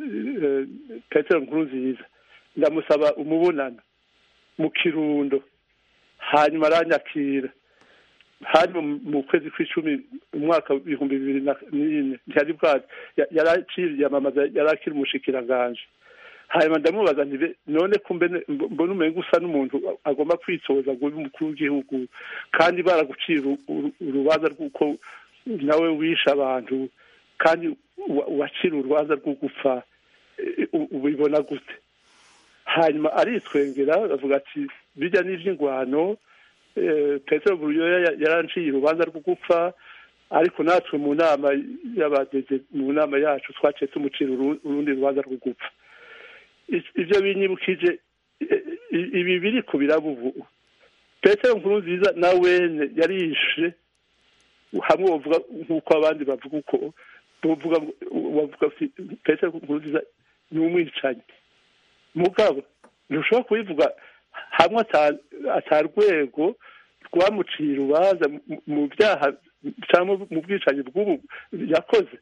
petero nkurunziza ndamusaba umubonano mu kirundo hanyuma aranyakira hari mu kwezi kw'icumi umwaka w'ibihumbi bibiri n'ine ntiyari bwazi yari akiyamamaza yari akiri umushikiranganje hanyuma ndamubaza nti none ko mbona umenga usa n'umuntu agomba kwitoza ngo ube umukuru w'igihugu kandi baragucira urubanza rw'uko nawe wishe abantu kandi wacira urubanza rwo gupfa ubibona gute hanyuma aritwengera avuga ati bijya n'ivy'ingwano petero buruyoya yaranciye urubanza rwo gupfa ariko natwe mu nama y'abadeze mu nama yacu twaciye tumucira urundi rubanza rwo gupfa ivyo binyibukije ibi biri ku biraba ubu petero nkuru nziza na wene yarishe hamwe bavuga nk'uko abandi bavuga uko bavuga bavuga petero nkuru nziza ni umwicanyi mugabo ntushobora kubivuga hamwe atarwego rwamuciye urubanza mu byaha cyangwa mu bwicanyi bw'ubu yakoze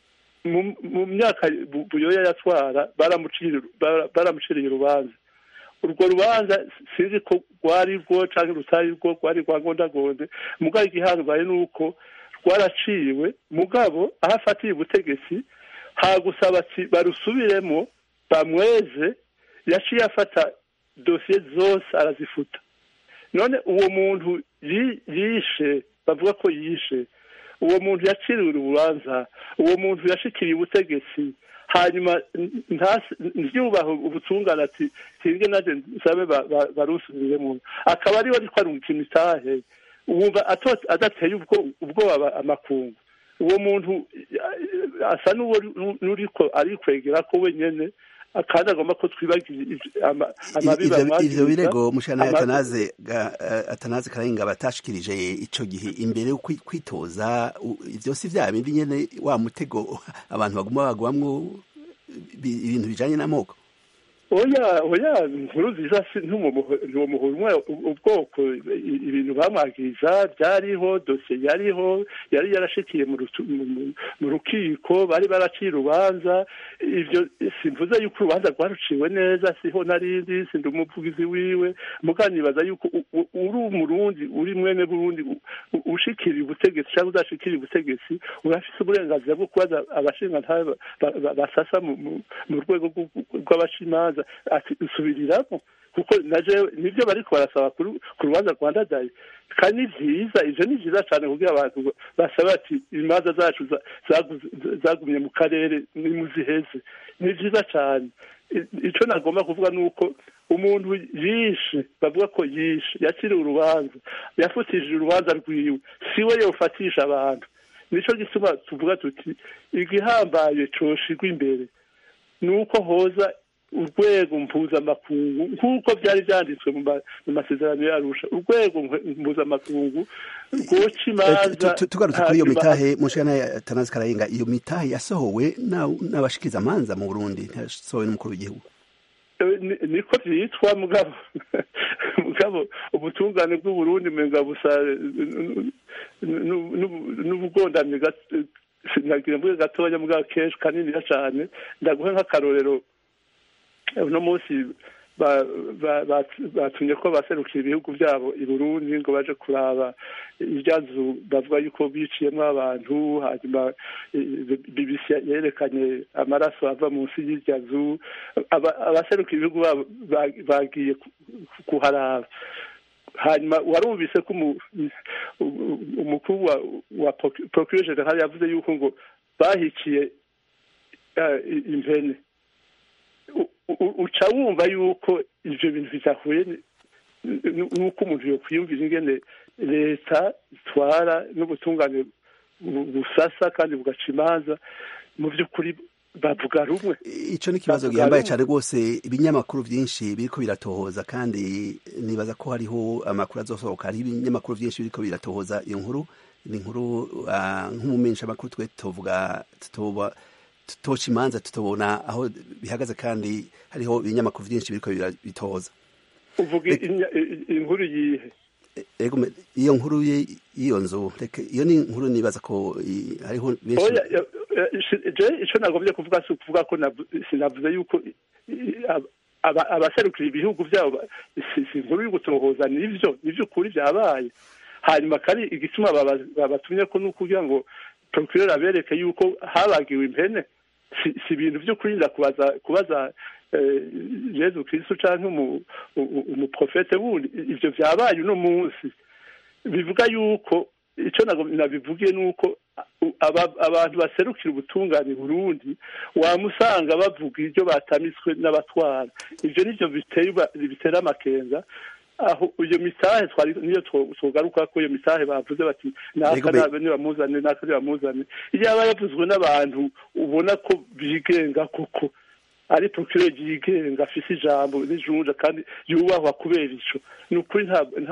mu myaka buyoya yatwara baramuciriye urubanza urwo rubanza sinzi ko rwari rwo cyangwa rutari rwo rwari rwa gondagonde mugabo igihangaye ni uko rwaraciwe mugabo aho afatiye ubutegetsi hagusaba ati barusubiremo bamweze yaciye afata dosiye zose arazifuta none uwo muntu yishe bavuga ko yishe uwo muntu yaciriwe urubanza uwo muntu yashikiriye ubutegetsi hanyuma ntibyubahe ubutungane ati hirya naje nsabe barusubiremo akaba ariwe ariko arungika imitahe wumva adateye ubwoba amakungu uwo muntu asa n'uriko arikwegera ko wenyine kandi agomba ko twibagiye amabi ivyo birego mushana atanaze atanaze karahinga batashikirije ico gihe imbere yo kwitoza ivyo si vya bindi nyene wa mutego abantu baguma bagwamwo ibintu bijanye n'amoko oya oya nkuru nziza ntiwo muhura ubwoko ibintu bamwagiza byariho dosiye yariho yari yarashikiye mu rukiko bari baraciye urubanza ibyo simvuze yuko urubanza rwaruciwe neza siho narindi sindi umuvugizi wiwe muganibaza yuko uri umurundi uri mwene burundi ushikiriye ubutegetsi cyangwa udashikiriye ubutegetsi urafise uburenganzira bwo kubaza abashingantahe basasa mu rwego rw'abashimanza ati usubiriramo kuko naje nibyo bariko barasaba ku rubanza rwa ndadaye kandi ni vyiza ivyo ni vyiza cane kugira abantu basaba ati imanza zacu zagumye mu karere nimuziheze ni vyiza cane ico nagomba kuvuga ni uko umuntu yishe bavuga ko yishe yakiriwe urubanza yafutishije urubanza rwiwe siwe yofatisha abantu nico gituma tuvuga tuti igihambaye coshigwa imbere ni uko hoza urwego mpuzamakungu nk'uko byari byanditswe mu masezerano yarusha urwego mpuzamakungu rwoca imanza tugarutse kuri iyo mitahe mushana tanazi karayenga iyo mitahe yasohowe n'abashikiza amanza mu burundi ntiyasohowe n'umukuru w'igihugu niko byitwa mugabo mugabo ubutungane bw'uburundi mwenga busa n'ubugondamye nagira mvuge gatoya mugabo kenshi kaniniya cyane ndaguhe nk'akarorero uno munsi batumye ko baserukira ibihugu byabo i burundi ngo baje kuraba ibyazu bavuga yuko biciyemo abantu hanyuma bbc yerekanye amaraso ava munsi y'irya zu abaserukira ibihugu babo bagiye kuharaba hanyuma warumvise ko umukuru wa procure general yavuze yuko ngo bahikiye impene uca wumva yuko ibyo bintu bidahuye n'uko umuntu yokwiyumvira ingene leta itwara n'ubutungane busasa kandi bugaca imanza mu by'ukuri bavuga rumwe icyo ni ikibazo gihambaye cyane rwose ibinyamakuru byinshi biriko biratohoza kandi nibaza ko hariho amakuru azosohoka hariho ibinyamakuru byinshi biriko biratohoza iyo nkuru ni inkuru nk'umumenyesha amakuru twe tuvuga tutoba tutoca imanza tutobona aho bihagaze kandi hariho ibinyamakuru byinshi biriko bitoza uvuga inkuru yihe iyo nkuru y'iyo nzu iyo ni inkuru nibaza ko hariho benshi icyo nagombye kuvuga si ukuvuga ko sinavuze yuko abaserukira ibihugu byabo si inkuru y'ugutohoza nivyo nivyo ukuri byabaye hanyuma kandi igituma babatumye ko ni ukugira ngo procureur abereke yuko habagiwe impene si ibintu byo kurinda kubaza kubaza yezu kristu canke umuprofete wundi ivyo vyabaye uno munsi bivuga yuko ico nabivugiye ni uko abantu baserukira ubutungane burundi wamusanga bavuga ibyo batamitswe n'abatwara ivyo nivyo bitera amakenga aho iyo mitahe twari niyo twogaruka ko iyo mitahe bavuze bati naka nabe nibamuzane naka nibamuzane iyaba yavuzwe n'abantu ubona ko bigenga koko ari procureur yigenga afise ijambo n'ijunja kandi yubahwa kubera ico ni ukuri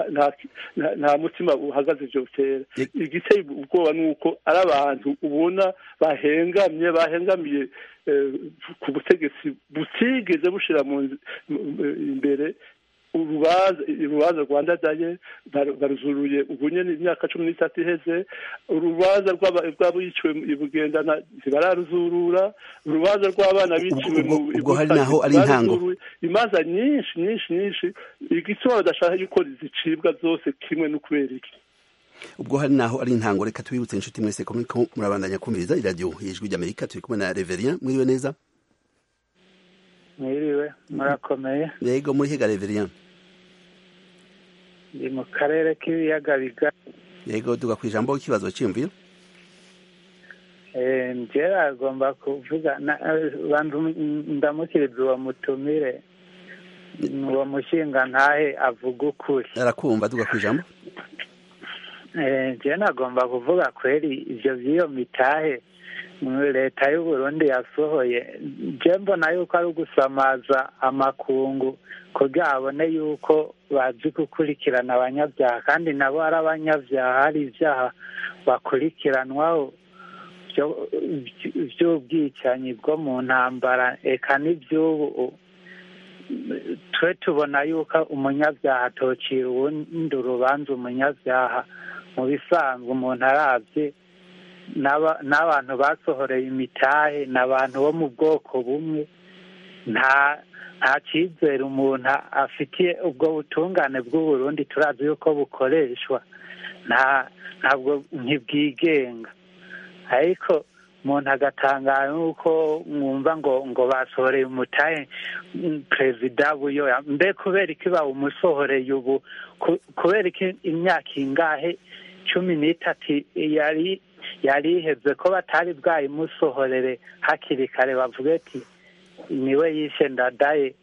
nta mutima uhagaze ivyo bitera igiteye ubwoba ni uko ari abantu ubona bahengamye bahengamiye ku butegetsi butigeze bushira imbere urubanza urubanza rwa ndadaye baru- baruzuruye ubu nyene imyaka cumi n'itatu iheze urubanza rw'aba- rw'abiciwe i bugendana ntibararuzurura urubanza rw'abana biciwe mu ubwo- i ubwo hari Butare naho ari intango. ntibaruzuruye. imanza nyinshi nyinshi nyinshi igituma badashaka yuko zicibwa zose kimwe n'ukubera iki ubwo hari naho ari intango reka tubibutse inshuti mwese ko muriko murabandanya kumviriza iradiyo ijwi ry'amerika turi kumwe na reverien mwiriwe neza mwiriwe murakomeye yego muri hega reverien ndi mu karere k'ibiyaga bigari yego duga ku ijambo ikibazo cyiyumviro Eh, njyewe agomba kuvuga na- eh, banza um- ndamukiriza uwo mutumire uwo mushinga ntahe avuga ukuri arakumva duga ku ijambo Eh, njyewe nagomba kuvuga kweri ivyo vy'iyo mitahe mu leta y'u Burundi yasohoye je mbona yuko ari ugusamaza amakungu kugira abone yuko bazi gukurikirana abanyabyaha kandi nabo ari abanyabyaha hari ibyaha bakurikiranwaho vyo- vy'ubwicanyi bwo mu ntambara eka n'ivy'ubu twe tubona yuko umunyabyaha atocira uwundi urubanza umunyabyaha mu bisanzwe umuntu aravye n'aba- n'abantu basohoreye imitahe ni abantu bo mu bwoko bumwe nta nta cyizere umuntu afitiye ubwo butungane bw'uburundi turazi yuko bukoreshwa nta ntabwo ntibwigenga ariko umuntu agatangara nuko mwumva ngo ngo basohoreye umutahe mm, perezida buyoya mbe kubera iki bawumusohoreye ubu Ku- kubera iki imyaka ingahe cumi n'itatu yari yari iheze ko batari bwayimusohorere hakiri kare bavuga ati niwe yishe ndadaye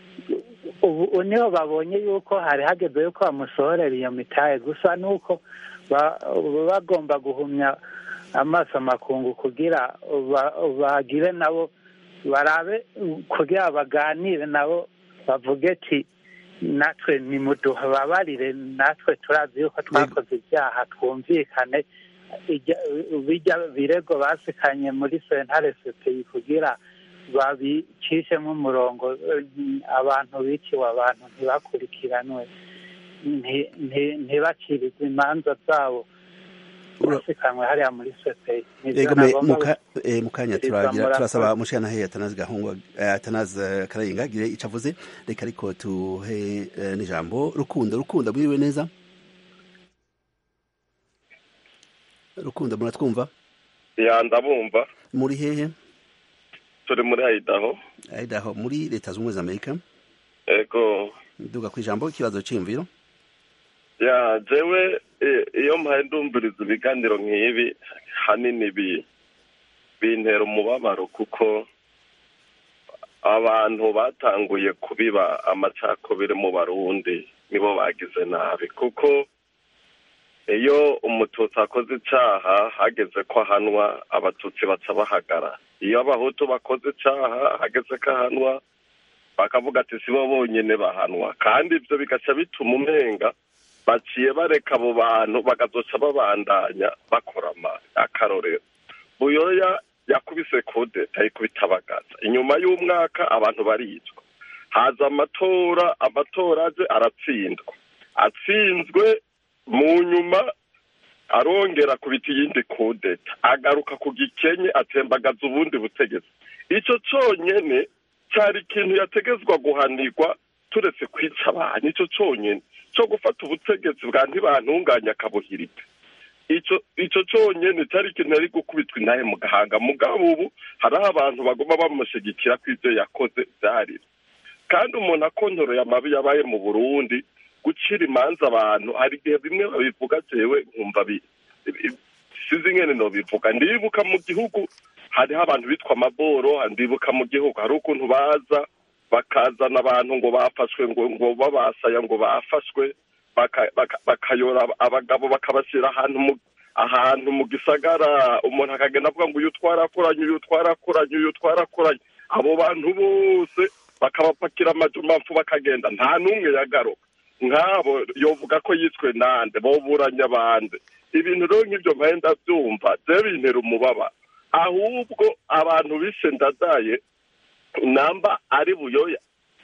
ubu niho babonye yuko hari hageze yuko bamusohorera iyo mitahe gusa nuko ba- bagomba guhumya amaso amakungu kugira ba- bagire nabo barabe kugira baganire nabo bavuge ati natwe nimudubabarire natwe turazi yuko twakoze ibyaha twumvikane ijya- bijya birego basikanye muri sentare sepeyi kugira babicishemo umurongo eh, abantu biciwe abantu ntibakurikiranwe nti- nti- ntibacirize imanza zabo Ura- basikanwe hariya muri sepeyi Nivyo Ego me nagomba muka eh, mukanya gushikiriza turagira murakoze. turasaba mushana he atanazi gahungu eh, atanazi eh, karayinga gire icavuze reka ariko tuhe eh, n'ijambo rukundo rukundo mwiriwe neza rukundo muratwumva ya ndabumva muri hehe turi muri Idaho Idaho muri leta z'ubumwe za Amerika ego duga ku ijambo ikibazo cy'imviro ya jewe i- iyo mpaye ndumviriza ibiganiro nk'ibi hanini bi bintera umubabaro kuko abantu batanguye kubiba amacakubiri mu barundi nibo bagize nabi kuko iyo umututsi akoze icaha hageze ko ahanwa abatutsi baca bahagara iyo abahutu bakoze icaha hageze ko ahanwa bakavuga ati sibo bonyene bahanwa kandi ivyo bigaca bituma umenga baciye bareka abo bantu bakazoca babandanya bakora amabi akarorero buyoya yakubise kudeta ayikubita bagaza inyuma y'umwaka abantu baricwa haza amatora amatora aje aratsindwa atsinzwe mu nyuma arongera kubita iyindi kudeta agaruka ku gikenye atembagaza ubundi butegetsi ico conyene cyari ikintu yategezwa guhanirwa turetse kwica abantu ico conyene co gufata ubutegetsi bwa ntibantunganya akabuhirika ico ico conyene cyari ikintu yari gukubitwa intahe mu gahanga mugabo ubu hariho abantu bagomba bamushigikira ko ivyo yakoze vyari kandi umuntu akontoroye amabi yabaye mu burundi gucira imanza abantu hari igihe bimwe babivuga jewe nkumva bi- bi- sinzi ingene nobivuga ndibuka mu gihugu hariho abantu bitwa amaboro ndibuka mu gihugu hari ukuntu baza bakazana abantu ngo bafashwe ngo ngo babasaya ngo bafashwe baka- baka- bakayora abagabo bakabashyira ahantu mu ahantu mu gisagara umuntu akagenda avuga ngo uyu twarakoranye uyu twarakoranye uyu twarakoranye abo bantu bose bakabapakira amajumapfu bakagenda nta n'umwe yagaruka nk'abo yovuga ko yiswe nande boburanya abandi ibintu rero nk'ibyo mpaye ndabyumva je bintera umubaba ahubwo abantu bishe ndadaye namba ari buyoya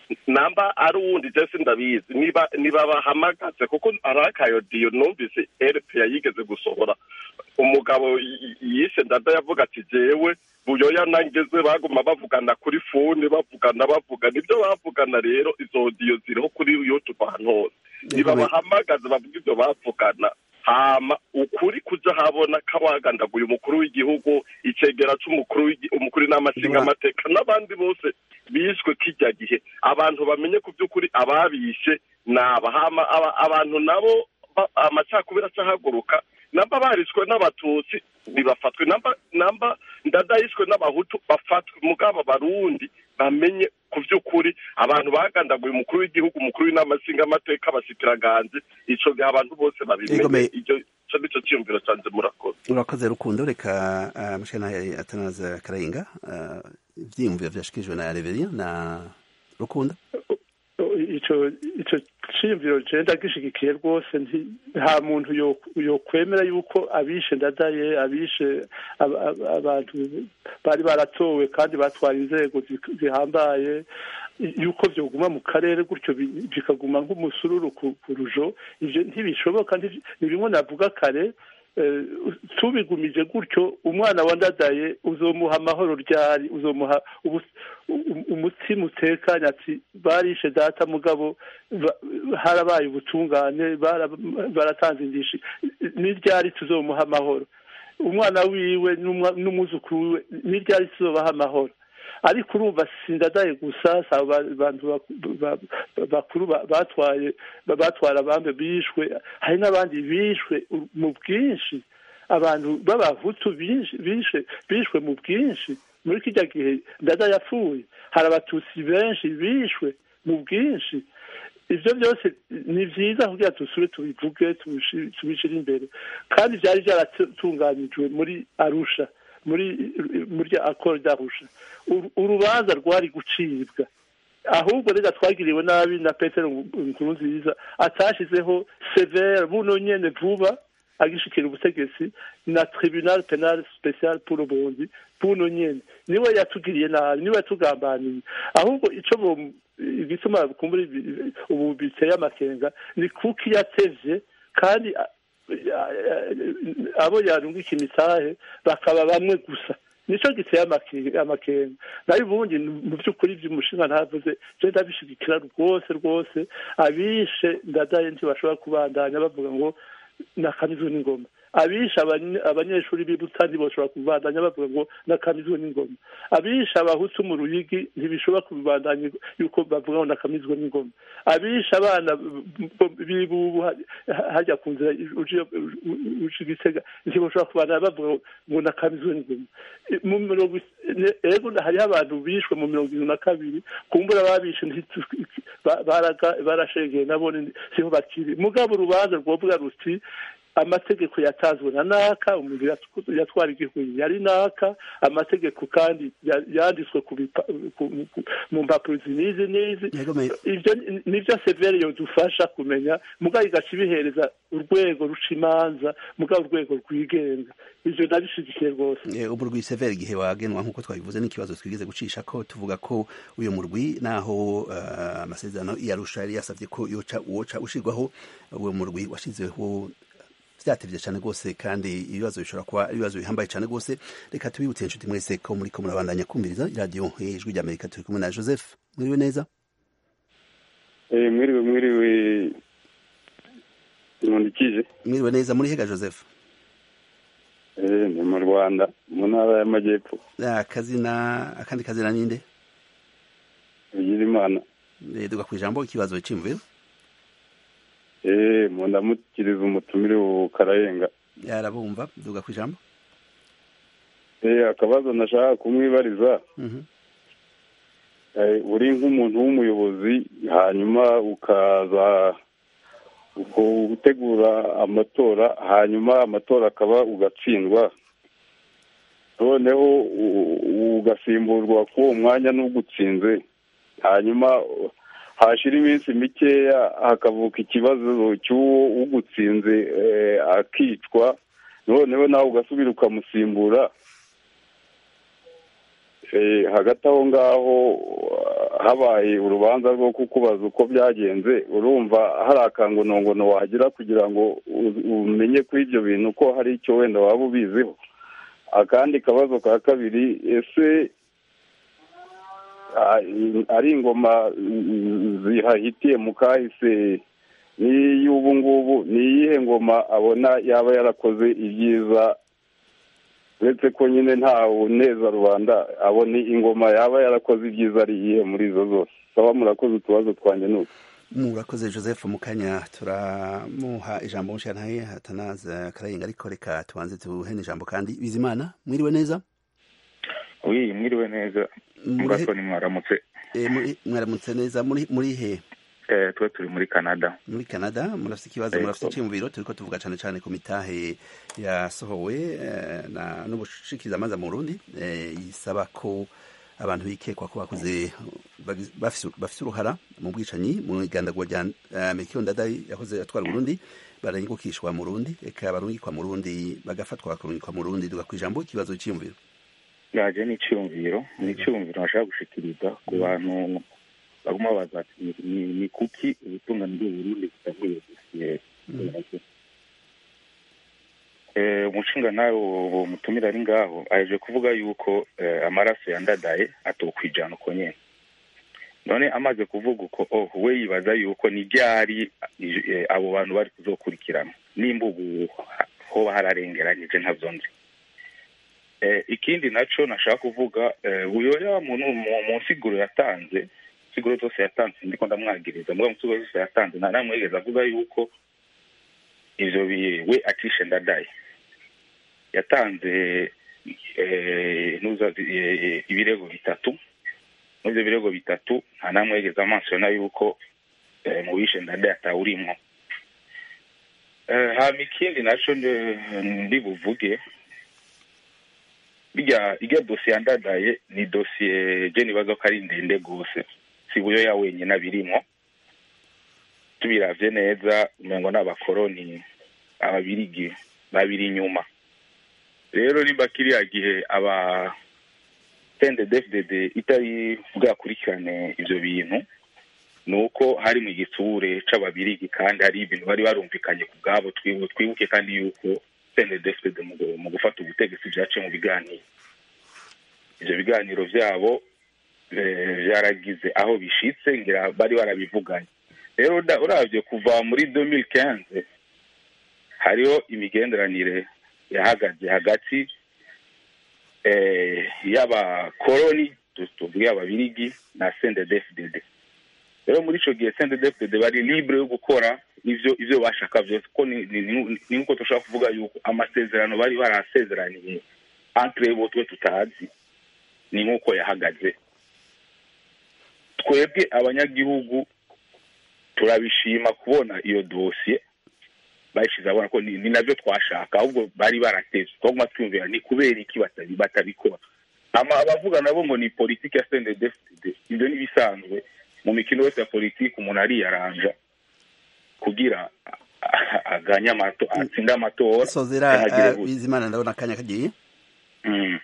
namba ari uwundi jesi ndabizi niba niba bahamagaze kuko ari akayodiyo numvise rpa yigeze gusohora umugabo y- y- yishe ndada yavuga ati jewe buyoya nangeze baguma bavugana kuri fone bavugana bavugana ibyo bavugana rero izo odiyo ziriho kuri youtube ahantu hose niba bahamagaze bavuga ibyo bavugana hama ukuri kuja habona kawagandaguye umukuru w'igihugu icegera c'umukuru w'igi- umukuru w'inama nshingamateka n'abandi bose bishwe kijya gihe abantu bamenye ku by'ukuri ababishe naba hama aba- abantu nabo ba- amacakubiri acahaguruka namba barishwe n'abatutsi ntibafatwe namba namba ndadayishwe n'abahutu bafatwe mugabo abarundi bamenye ku by'ukuri abantu bagandaguye umukuru w'igihugu umukuru w'inama nshingamateka abashikiranganje ico gihe abantu bose babimenye Egome- icyo ico nico ciyumviro canje murakoze urakoze rukundo reka uh, mushana atanaza karayenga uh, ivyiyumviro vyashikirijwe na Reverien na rukundo ico ico ciyumviro je ndagishigikiye rwose nti- nta muntu yo- yokwemera yuko abishe ndadaye abishe aba- aba- abantu bari baratowe kandi batwara inzego zi- zihambaye yuko vyoguma mu karere gutyo bi- bikaguma nk'umusururu ku ku rujo ivyo ntibishoboka nti- ni bimwe navuga kare eh, tubigumije gutyo umwana wandadaye uzomuha amahoro ryari uzomuha ubu- u- umutima utekanye ati barishe data mugabo ba- harabaye ubutungane bara- baratanze indishi ni ryari tuzomuha amahoro umwana wiwe n'umwa- n'umwuzukuru wiwe ni ryari tuzobaha amahoro ariko urumva sindadaye gusa si abo ba- bantu baku- ba- ba- bakuru ba- batwaye ba- batwara abambe bishwe hari n'abandi bishwe mu bwinshi abantu b'abahutu binshi- bishe bishwe mu bwinshi muri kijya gihe ndada yapfuye hari abatutsi benshi bishwe mu bwinshi ibyo byose ni byiza kugira dusube tubivuge tubishi- tubishyire imbere kandi byari byaratunganijwe muri arusha muri muri akoro d'arusha Uru- urubanza rwari gucibwa ahubwo reka twagiriwe nabi na petero nkurunziza atashizeho severe buno nyene vuba agishikira ubutegetsi na tribunal penal special pour ubundi buno nyene niwe yatugiriye nabi niwe yatugambaniye ahubwo ico bo- igituma kumbura ibi- ubu biteye amakenga ni kuko yatevye kandi a- a- a- abo yarungika imitahe bakaba bamwe gusa nico giteye amake- amakenga nayo ubundi mu by'ukuri vy'umushinga ntavuze je ndabishigikira rwose rwose abishe ndadaye ntibashobora kubandanya bavuga ngo nakamizwe n'ingoma abishe abanye- abanyeshuri b'ibuta ntibashobora kubandanya bavuga ngo nakamizwe n'ingoma abishe abahutu mu ruyigi ntibishobora kubandanya yuko bavuga ngo nakamizwe n'ingoma abishe abana b- b'ibubu ha- hajya ku nzira uje uje igitega ntibashobora kubandanya bavuga ngo nakamizwe n'ingoma mu mirongo is- ne- ego hariho abantu bishwe mu mirongo irindwi na kabiri kumbura ababishe ntitu- ba- baraga- barashegeye nabo ni- siho bakiri mugabo urubanza rwovuga ruti amategeko yatanzwe na naka umuntu yatw- yatwara igihugu yari naka amategeko kandi ya- yanditswe ku bipa- ku- ku- mu mpapuro izi n'izi n'izi ivyo ni- nivyo severe yodufasha kumenya mugabo igaca ibihereza urwego ruca imanza mugabo urwego rwigenga ivyo ndabishigikiye rwose Eh, umurwi severe igihe wagenwa nk'uko twabivuze n'ikibazo twigeze gucisha ko tuvuga ko uyu murwi naho eh, amasezerano yarusha yari yasavye ko yoca woca ushirwaho uwo murwi washizeho vyatevye cane rwose kandi ibibazo bishobora kuba ari ibibazo bihambaye cane rwose reka tubibutse inshuti mwese ko muriko murabandanya kumviriza iradiyo ijwi ry'amerika turi kumwe na joseph mwiriwe neza Eh, mwiriwe mwiriwe nkundikije mwiriwe neza muri hega joseph Eh, ni mu rwanda mu ntara y'amajyepfo akazina akandi kazina ninde bigira imana Eh, duga kwijambo ikibazo c'imviro Eh, mu ndamukiriza umutumire wo karayenga yarabumva duga kwijambo Eh, akabazo nashaka kumwibariza Mhm. Eh, uri nk'umuntu w'umuyobozi hanyuma ukaza uko- gutegura amatora hanyuma amatora akaba ugatsindwa noneho u- u- ugasimburwa k'uwo mwanya n'ugutsinze hanyuma uh, hashira iminsi mikeya hakavuka ikibazo cy'uwo ugutsinze eh, akicwa noneho nawe ugasubira ukamusimbura Eh, hagati aho ngaho habaye urubanza rwo kukubaza uko byagenze urumva hari akangonongono wagira kugira ngo u- umenye kuri ibyo bintu ko hari icyo wenda waba ubiziho akandi kabazo ka kabiri ese ah, ari ingoma mm, zihahitiye mu kahise n'iy'ubu ngubu ni iyihe ngoma abona yaba yarakoze ibyiza uretse ko nyine nta uneza rubanda abona ingoma yaba yarakoze ibyiza ari iyihe muri izo zose saba murakoze utubazo twanjye n'utu murakoze joseph mukanya turamuha ijambo mushantaye hatanaza karayenga ariko reka tubanze tuhene ijambo kandi bizimana mwiriwe neza wi mwiriwe neza Muri- muratoni mwaramutse Eh, muri- mwaramutse neza muri muri he eh, twe turi muri canada muri canada murafite ikibazo Yego. murafite icyiyumviro turiko tuvuga cane cane ku mitahe yasohowe eh, na n'ubushikirizamanza mu burundi eh, isaba ko abantu bikekwa ko bakoze bagi- bafise bafise uruhara mu bwicanyi mu igandagwa rya eh, Melchior Ndadaye yahoze atwara Burundi baranyigukishwa mu Burundi eka barungikwa mu Burundi bagafatwa bakarungikwa mu Burundi duga kwijambo ikibazo cyiyumviro yaje n'icyumviro ni icyumviro bashaka gushikiriza ku bantu baguma baza ati ni- ni ni kuki ubutungane bw'uburundi butavuye dosiye Eh, umushinga nawe uwo mutumira ari ngaho aje kuvuga yuko eh, amaraso yandadaye atokwijana uko nyene none amaze kuvuga uko oh we yibaza yuko ni ryari eh, abo bantu bari kuzokurikirana nimba ubu hoba hararengeranyije ntavyo nzi eh, ikindi naco nashaka kuvuga eh, uyoya muntu mu mu nsiguro yatanze insiguro zose yatanze ndiko ndamwagiriza muga mu nsiguro zose yatanze nta namwe yigeze avuga yuko ivyo bi- we atishe ndadaye yatanze eh, nuza eh, ibirego bitatu n'ivyo birego bitatu nta namwe yigeze amansiyona yuko eh, mu bishe ndadaye atawurimwo eh, hama ikindi naco ndi- ndi buvuge bijya ijya dosiye yandadaye ni dosiye je nibaza ko ari ndende rwose si buyoya wenyine abirimwo tubiravye neza umengo n'abakoroni ababirigi babiri inyuma rero nimba kiriya gihe aba CNDD-FDD itari bwakurikirane ivyo bintu ni uko hari mu gitsure c'ababirigi kandi hari ibintu bari barumvikanye ku bwabo twibu- twibuke kandi yuko CNDD-FDD mu gu- mu gufata ubutegetsi vyaciye mu biganiro ivyo biganiro vyabo eh, vyaragize aho bishitse ngira bari barabivuganye rero uda- uravye kuva muri 2015 hariho imigenderanire yahagaze hagati eh, y'abakoroni tu- tuvuge ababirigi na CNDD-FDD rero muri ico gihe CNDD-FDD bari libre yo gukora ivyo ivyo bashaka vyose ko ni ni- ni- ni nkuko dushobora kuvuga yuko amasezerano bari barasezeraniye entre bo twe tutazi ni nkuko yahagaze twebwe abanyagihugu turabishima kubona iyo dosiye bayishize abona ko ni, ni navyo twashaka ahubwo bari barateze twaguma twiyumvira ni kubera iki batabi- batabikora ama abavuga nabo ngo ni politiki ya CNDD-FDD ivyo ni bisanzwe mu mikino yose ya politiki umuntu ariyaranja kugira a- a- aganye amato atsinde amatora sozera canke agire eh, gute. bizimana ndabona akanya kagiye Mm.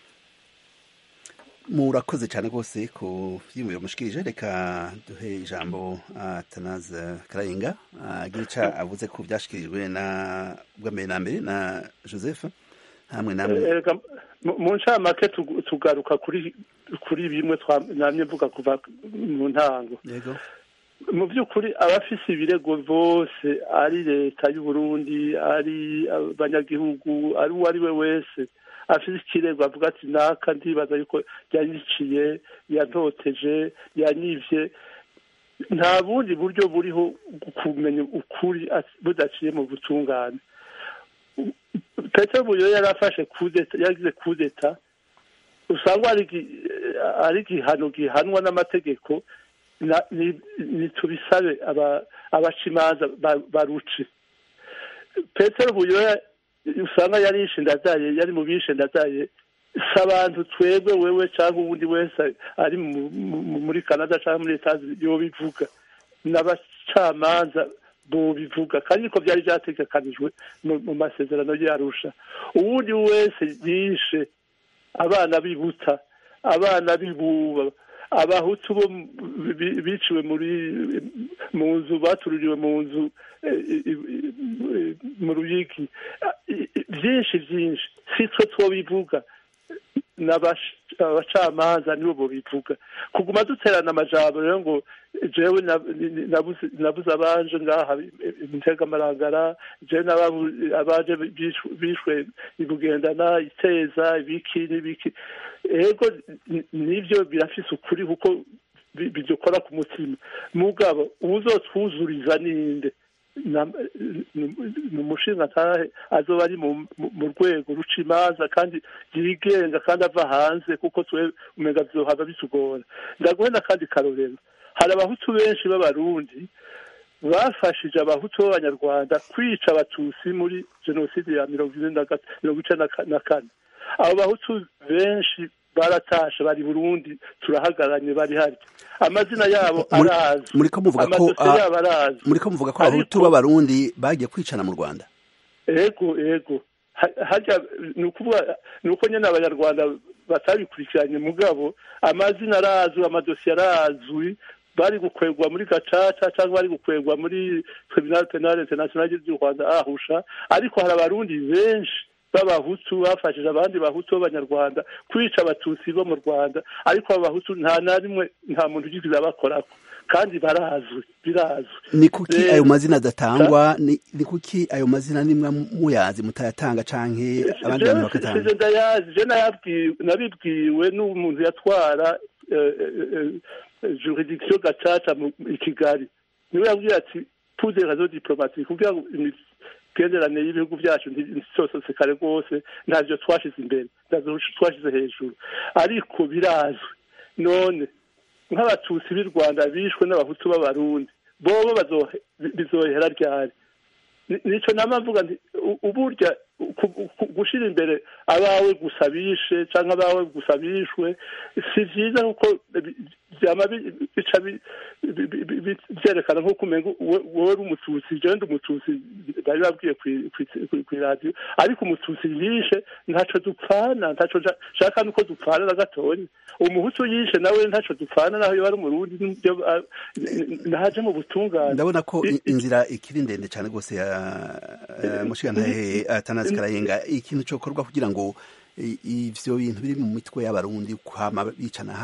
murakoze cyane rwose ku byiyumviro mushikirije reka duhe ijambo atanaze karayenga agira ico avuze ku byashikirijwe na bwa mbere na mbere na joseph hamwe namwe Erega mu- mu ncamake tugu- tugaruka kuri kuri bimwe twa- namye mvuga kuva mu ntango yego mu by'ukuri abafise ibirego bose ari leta y'u Burundi ari abanyagihugu ari uwo ari we wese afise ikirego avuga ati naka ndibaza yuko yanyiciye yantoteje yanyivye nta bundi buryo buriho kumenya ukuri as- budaciye mu butungane petero buyo yari afashe kudeta yagize kudeta usanga ari igi- ari igihano gihanwa n'amategeko na- ni- nitubisabe aba- abaca imanza ba- baruce petero buyoya usanga yarishe ndadaye yari mu bishe ndadaye si abantu twebwe wewe cyangwa uwundi wese ari mu- mu- muri canada cyangwa muri leta yobivuga n'abacamanza bobivuga kandi niko byari byategekanijwe mu mu masezerano yarusha uwundi wese yishe abana bibuta abana bibuba abahutu bo biciwe muri mu nzu batururiwe mu nzu mu ruyigi byinshi byinshi si twe two bivuga abacamanza nibo bo bivuga kuguma duterana amajambo rero ngo jewe nabuze abanje ngaha intega amarangara jewe abaje bishwe ibugendana iteza ibiki n'ibiki ego nivyo birafise ukuri kuko bidukora ku mutima mugabo uzotwuzuriza ninde ni umushinga ntahe azoba ari mu rwego ruca imanza kandi yigenga kandi ava hanze kuko twe umenga vyohava bitugora ndaguhe n'akandi karorero hari abahutu benshi b'abarundi bafashije abahutu b'abanyarwanda kwica abatutsi muri jenoside ya mirongo icenda na kane abo bahutu benshi baratashe bari burundi turahagaranye bari harya amazina yabo arazwi muriko muvuga ko yabo arazwi muriko muvuga ko abahutu b'abarundi bagiye kwicana mu rwanda ego ego harya ni ukuvuga ni uko nyine abanyarwanda batabikurikiranye mugabo amazina arazwi amadosiye arazwi bari gukwegwa muri gacaca cyangwa bari gukwegwa muri tribunal penal international ry'u rwanda ahusha ariko hari abarundi benshi b'abahutu bafashije abandi bahutu b'abanyarwanda kwica abatutsi bo mu rwanda ariko abo bahutu nta na rimwe nta muntu ugize abakorako kandi barazwi birazwi ni kuki ayo mazina adatangwa ni kuki ayo mazina nimwe muyazi mutayatanga canke abandi bantu bakatanga ndayazi je nabibwiwe n'umuntu yatwara juridiction gacaca i kigali niwe yabwiye ati pour des raisons diplomatiques kugira ngo imigenderanire y'ibihugu byacu ntisosekare rwose ntavyo twashize imbere ntavyo twashize hejuru ariko birazwi none nk'abatutsi b'i rwanda bishwe n'abahutu b'abarundi bobo bizohera ryari nico nama mvuga nti uburya gushira imbere abawe gusa bishe canke abawe gusa bishwe si vyiza kuko vyama bica vyerekana nk'uko umenga wowe uri umututsi jewe ndi umututsi bari babwiye kw'iradiyo ariko umututsi yishe ntaco dupfana ntaco shaka nuko dupfana na gatonya umuhutu yishe nawe ntaco dupfana naho yoba ari umurundi naje mu butungane ndabona ko inzira ikiri ndende cane rwose ya mushigantahe atanazi karayenga ikintu cokorwa kugira ngo ivyo bintu biri mu mitwe y'abarundi kwama bicana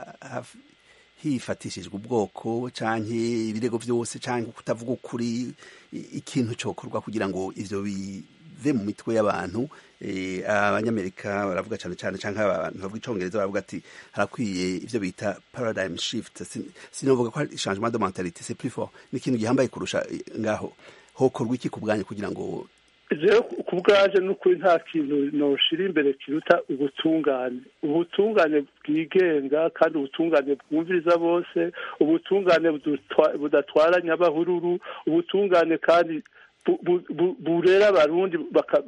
hifatishijwe ubwoko canke ibirego vyose canke kutavuga ukuri ikintu cokorwa kugira ngo ivyo bive mu mitwe y'abantu abanyamerika baravuga cane cane canke abantu bavuga icongereza baravuga ati harakwiye ivyo bita paradigm shift sinovuga ko changement de mentalité c'est plus fort ni ikintu gihambaye kurusha ngaho hokorwa iki ku bwanyu kugira ngo rero ku bwaje n'ukuri nta kintu noshira imbere kiruta ubutungane ubutungane bwigenga kandi ubutungane bwumviriza bose ubutungane budatwara nyabahururu ubutungane kandi burera abarundi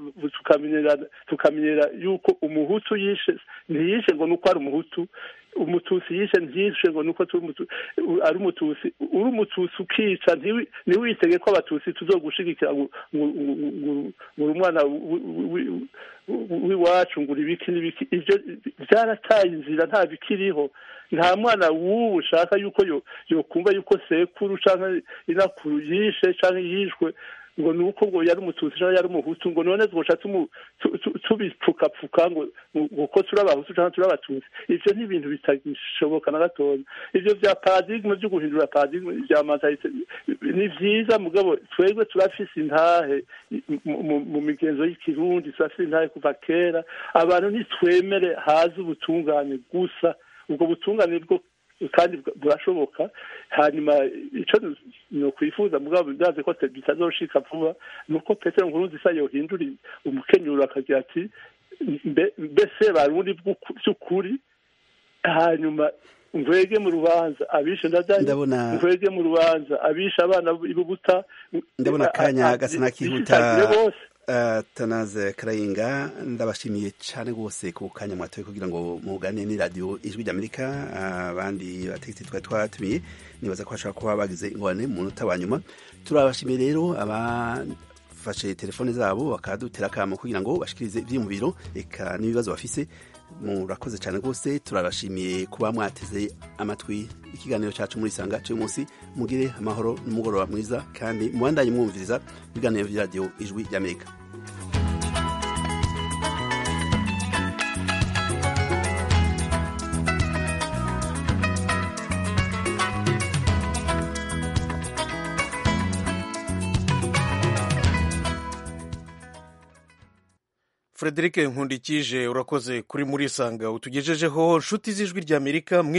tukamenyera yuko umuhutu yishe ntiyishe ngo nuko ari umuhutu umututsi yishe ntiyishe ngo nuko ari umututsi uri umututsi ukica ntiwitege ko abatutsi tuzogushigikira ngo uri umwana w'iwacu ngo uri ibiki n'ibiki ibyo byarataye inzira nta bikiriho nta mwana w'ubu ushaka yuko yokumva yuko sekuru cyangwa inakuru yishe cyangwa yishwe ngo ni uko ngo yari umututsi cyangwa yari umuhutu ngo none twoca tubipfukapfuka ngo uko turi abahutu cyangwa turi abatutsi ivyo ni ibintu bitagishoboka na gatoya ivyo vya paradigme vyo guhindura paradigme vya mentalite ni vyiza mugabo twebwe turafise intahe mu migenzo y'ikirundi turafise intahe kuva kera abantu ntitwemere haze ubutungane gusa ubwo butungane bwo kandi burashoboka hanyuma icyo nokwifuza mugabo ndazi ko bitazoshika vuba ni uko petero nkurunziza yohindura umukenyuro akagira ati mbese barundi by'ukuri hanyuma ngwege mu rubanza abishe ndadani ngwege mu rubanza abishe abana b'ibubuta ndabona akanya gasa n'akihuta tanaze karayinga ndabashimiye cyane rwose ku kanya mwatoye kugira ngo muganire ni radiyo ijwi ry'amerika abandi bategetsi twari twatumiye nibaza ko bashobora kuba bagize ingorane mu munota wa nyuma turabashimiye rero abafashe telefone zabo bakadutera akamo kugira ngo bashikirize ivyiyumviro eka n'ibibazo bafise murakoze cyane rwose turabashimiye kuba mwateze amatwi ikiganiro cyacu muri sanga cy'uyu munsi mugire amahoro n'umugoroba mwiza kandi mubandanye mwumviriza ibiganiro bya radiyo ijwi ry'amerika frederic nkundikije urakoze kuri muri sanga utugejejeho nshuti z'ijwi ry'amerika